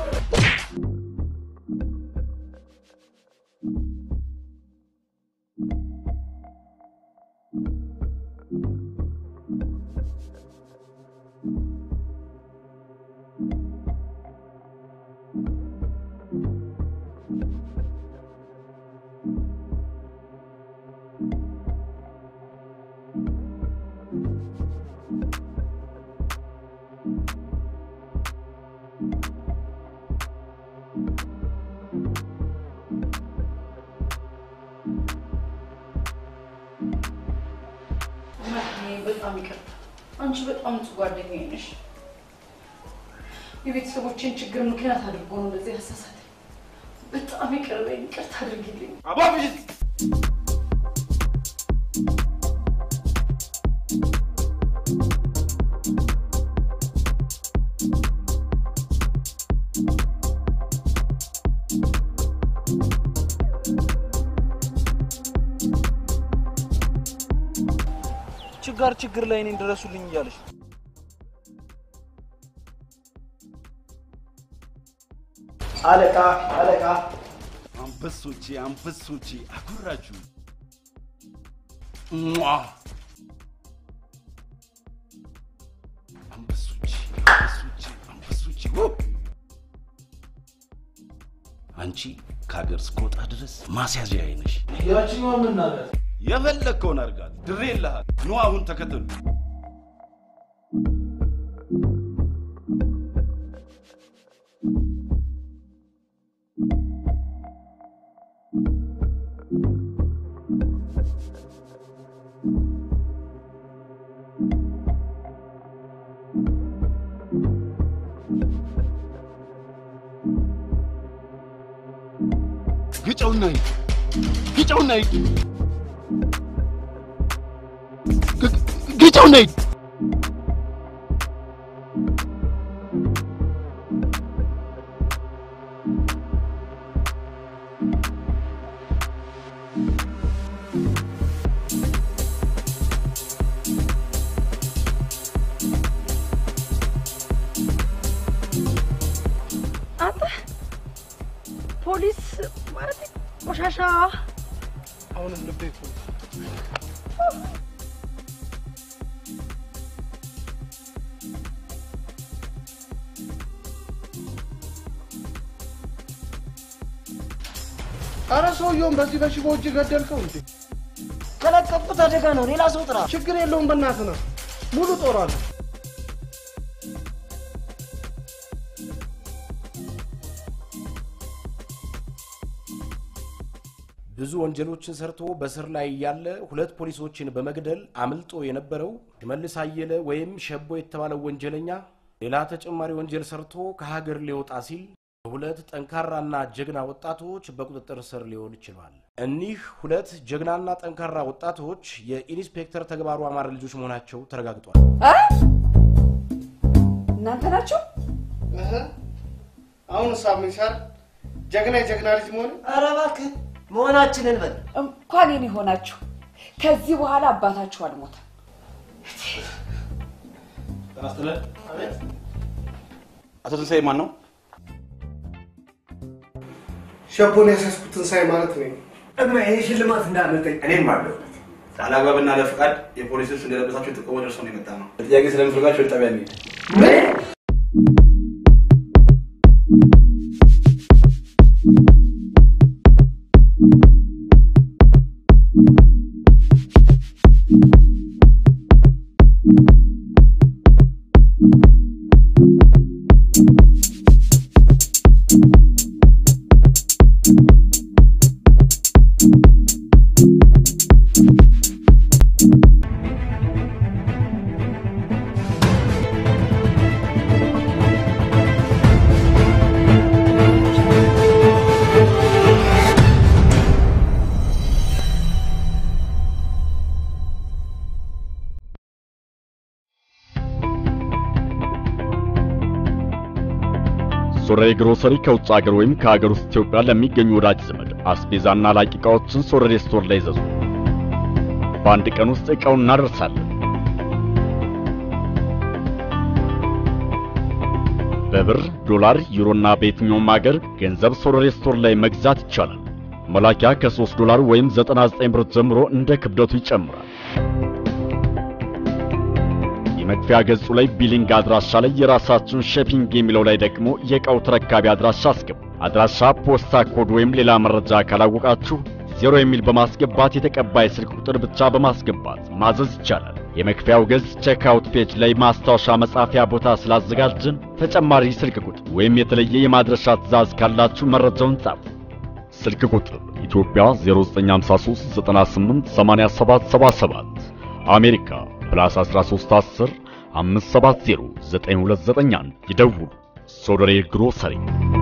በጣም ይቅርታ። አንቺ በጣም ንጹህ ጓደኛዬ ነሽ። የቤተሰቦችን ችግር ምክንያት አድርጎ ነው እንደዚህ ያሳሳተኝ። በጣም ይቅር በይኝ፣ ይቅርታ አድርጊልኝ። አባብሽ ችጋር ችግር ላይ እኔን ድረሱልኝ እያለች ነው። አለቃ አለቃ አንበሶቼ አንበሶቼ አኩራችሁ ሟ አንበሶቼ አንበሶቼ አንበሶቼ ው! አንቺ ከሀገር እስከወጣ ድረስ ማስያዣ አይነሽ። ያችኛዋ ምን ናት? የፈለግከውን አድርጋት፣ ድሬ የለሃል። ኑ አሁን ተከተሉ። ግጨውና ሂድ፣ ግጨውና ሂድ፣ ግ- ግጨውና ሂድ። አንተ ፖሊስ ማለት ቆሻሻ አሁንም ልቤ እኮ አረ ሰውየውን በዚህ በሽቦ እጅ ገደልከው እንዴ? ከለቀቁት አደጋ ነው። ሌላ ሰው ጥራ። ችግር የለውም በእናትህ ነው። ሙሉ ጦር አለ። ብዙ ወንጀሎችን ሰርቶ በስር ላይ ያለ ሁለት ፖሊሶችን በመግደል አምልጦ የነበረው ሽመልስ አየለ ወይም ሸቦ የተባለው ወንጀለኛ ሌላ ተጨማሪ ወንጀል ሰርቶ ከሀገር ሊወጣ ሲል ሁለት ጠንካራና ጀግና ወጣቶች በቁጥጥር ስር ሊውል ችሏል። እኒህ ሁለት ጀግናና ጠንካራ ወጣቶች የኢንስፔክተር ተግባሩ አማረ ልጆች መሆናቸው ተረጋግጧል። እናንተ ናችሁ? አሁን ሳምን ሳር ጀግና የጀግና ልጅ መሆን ኧረ እባክህ መሆናችንን በል። እንኳን የኔ ሆናችሁ። ከዚህ በኋላ አባታችሁ አልሞተም። አቶ ትንሳኤ ማን ነው? ሸቦን ያሳስኩት ትንሳኤ ማለት ነው። እማ ይህ ሽልማት እንዳመልጠኝ እኔም አለሁ። አላግባብና ለፍቃድ የፖሊስ ልብስ እንደለበሳችሁ ጥቆማ ደርሶ ነው የመጣ ነው። ጥያቄ ስለምፈልጋችሁ ወደ ጣቢያ እንሂድ። ሶሬ ግሮሰሪ ከውጭ ሀገር ወይም ከሀገር ውስጥ ኢትዮጵያ ለሚገኙ ወዳጅ ዘመድ አስቤዛና ላቂ ዕቃዎችን ሶሬ ስቶር ላይ ይዘዙ። በአንድ ቀን ውስጥ ዕቃውን እናደርሳለን። በብር፣ ዶላር፣ ዩሮና በየትኛውም ሀገር ገንዘብ ሶሬ ስቶር ላይ መግዛት ይቻላል። መላኪያ ከ3 ዶላር ወይም 99 ብር ጀምሮ እንደ ክብደቱ ይጨምራል። የመክፈያ ገጹ ላይ ቢሊንግ አድራሻ ላይ የራሳችሁን ሸፒንግ የሚለው ላይ ደግሞ የዕቃው ተረካቢ አድራሻ አስገቡ። አድራሻ፣ ፖስታ ኮድ ወይም ሌላ መረጃ ካላወቃችሁ ዜሮ የሚል በማስገባት የተቀባይ ስልክ ቁጥር ብቻ በማስገባት ማዘዝ ይቻላል። የመክፈያው ገጽ ቼክአውት ፔጅ ላይ ማስታወሻ መጻፊያ ቦታ ስላዘጋጅን ተጨማሪ ስልክ ቁጥር ወይም የተለየ የማድረሻ ትዕዛዝ ካላችሁ መረጃውን ጻፉ። ስልክ ቁጥር ኢትዮጵያ 0953 98 87 77 አሜሪካ ፕላስ 1310 570 9291 ይደውሉ። ሶደሬ ግሮሰሪ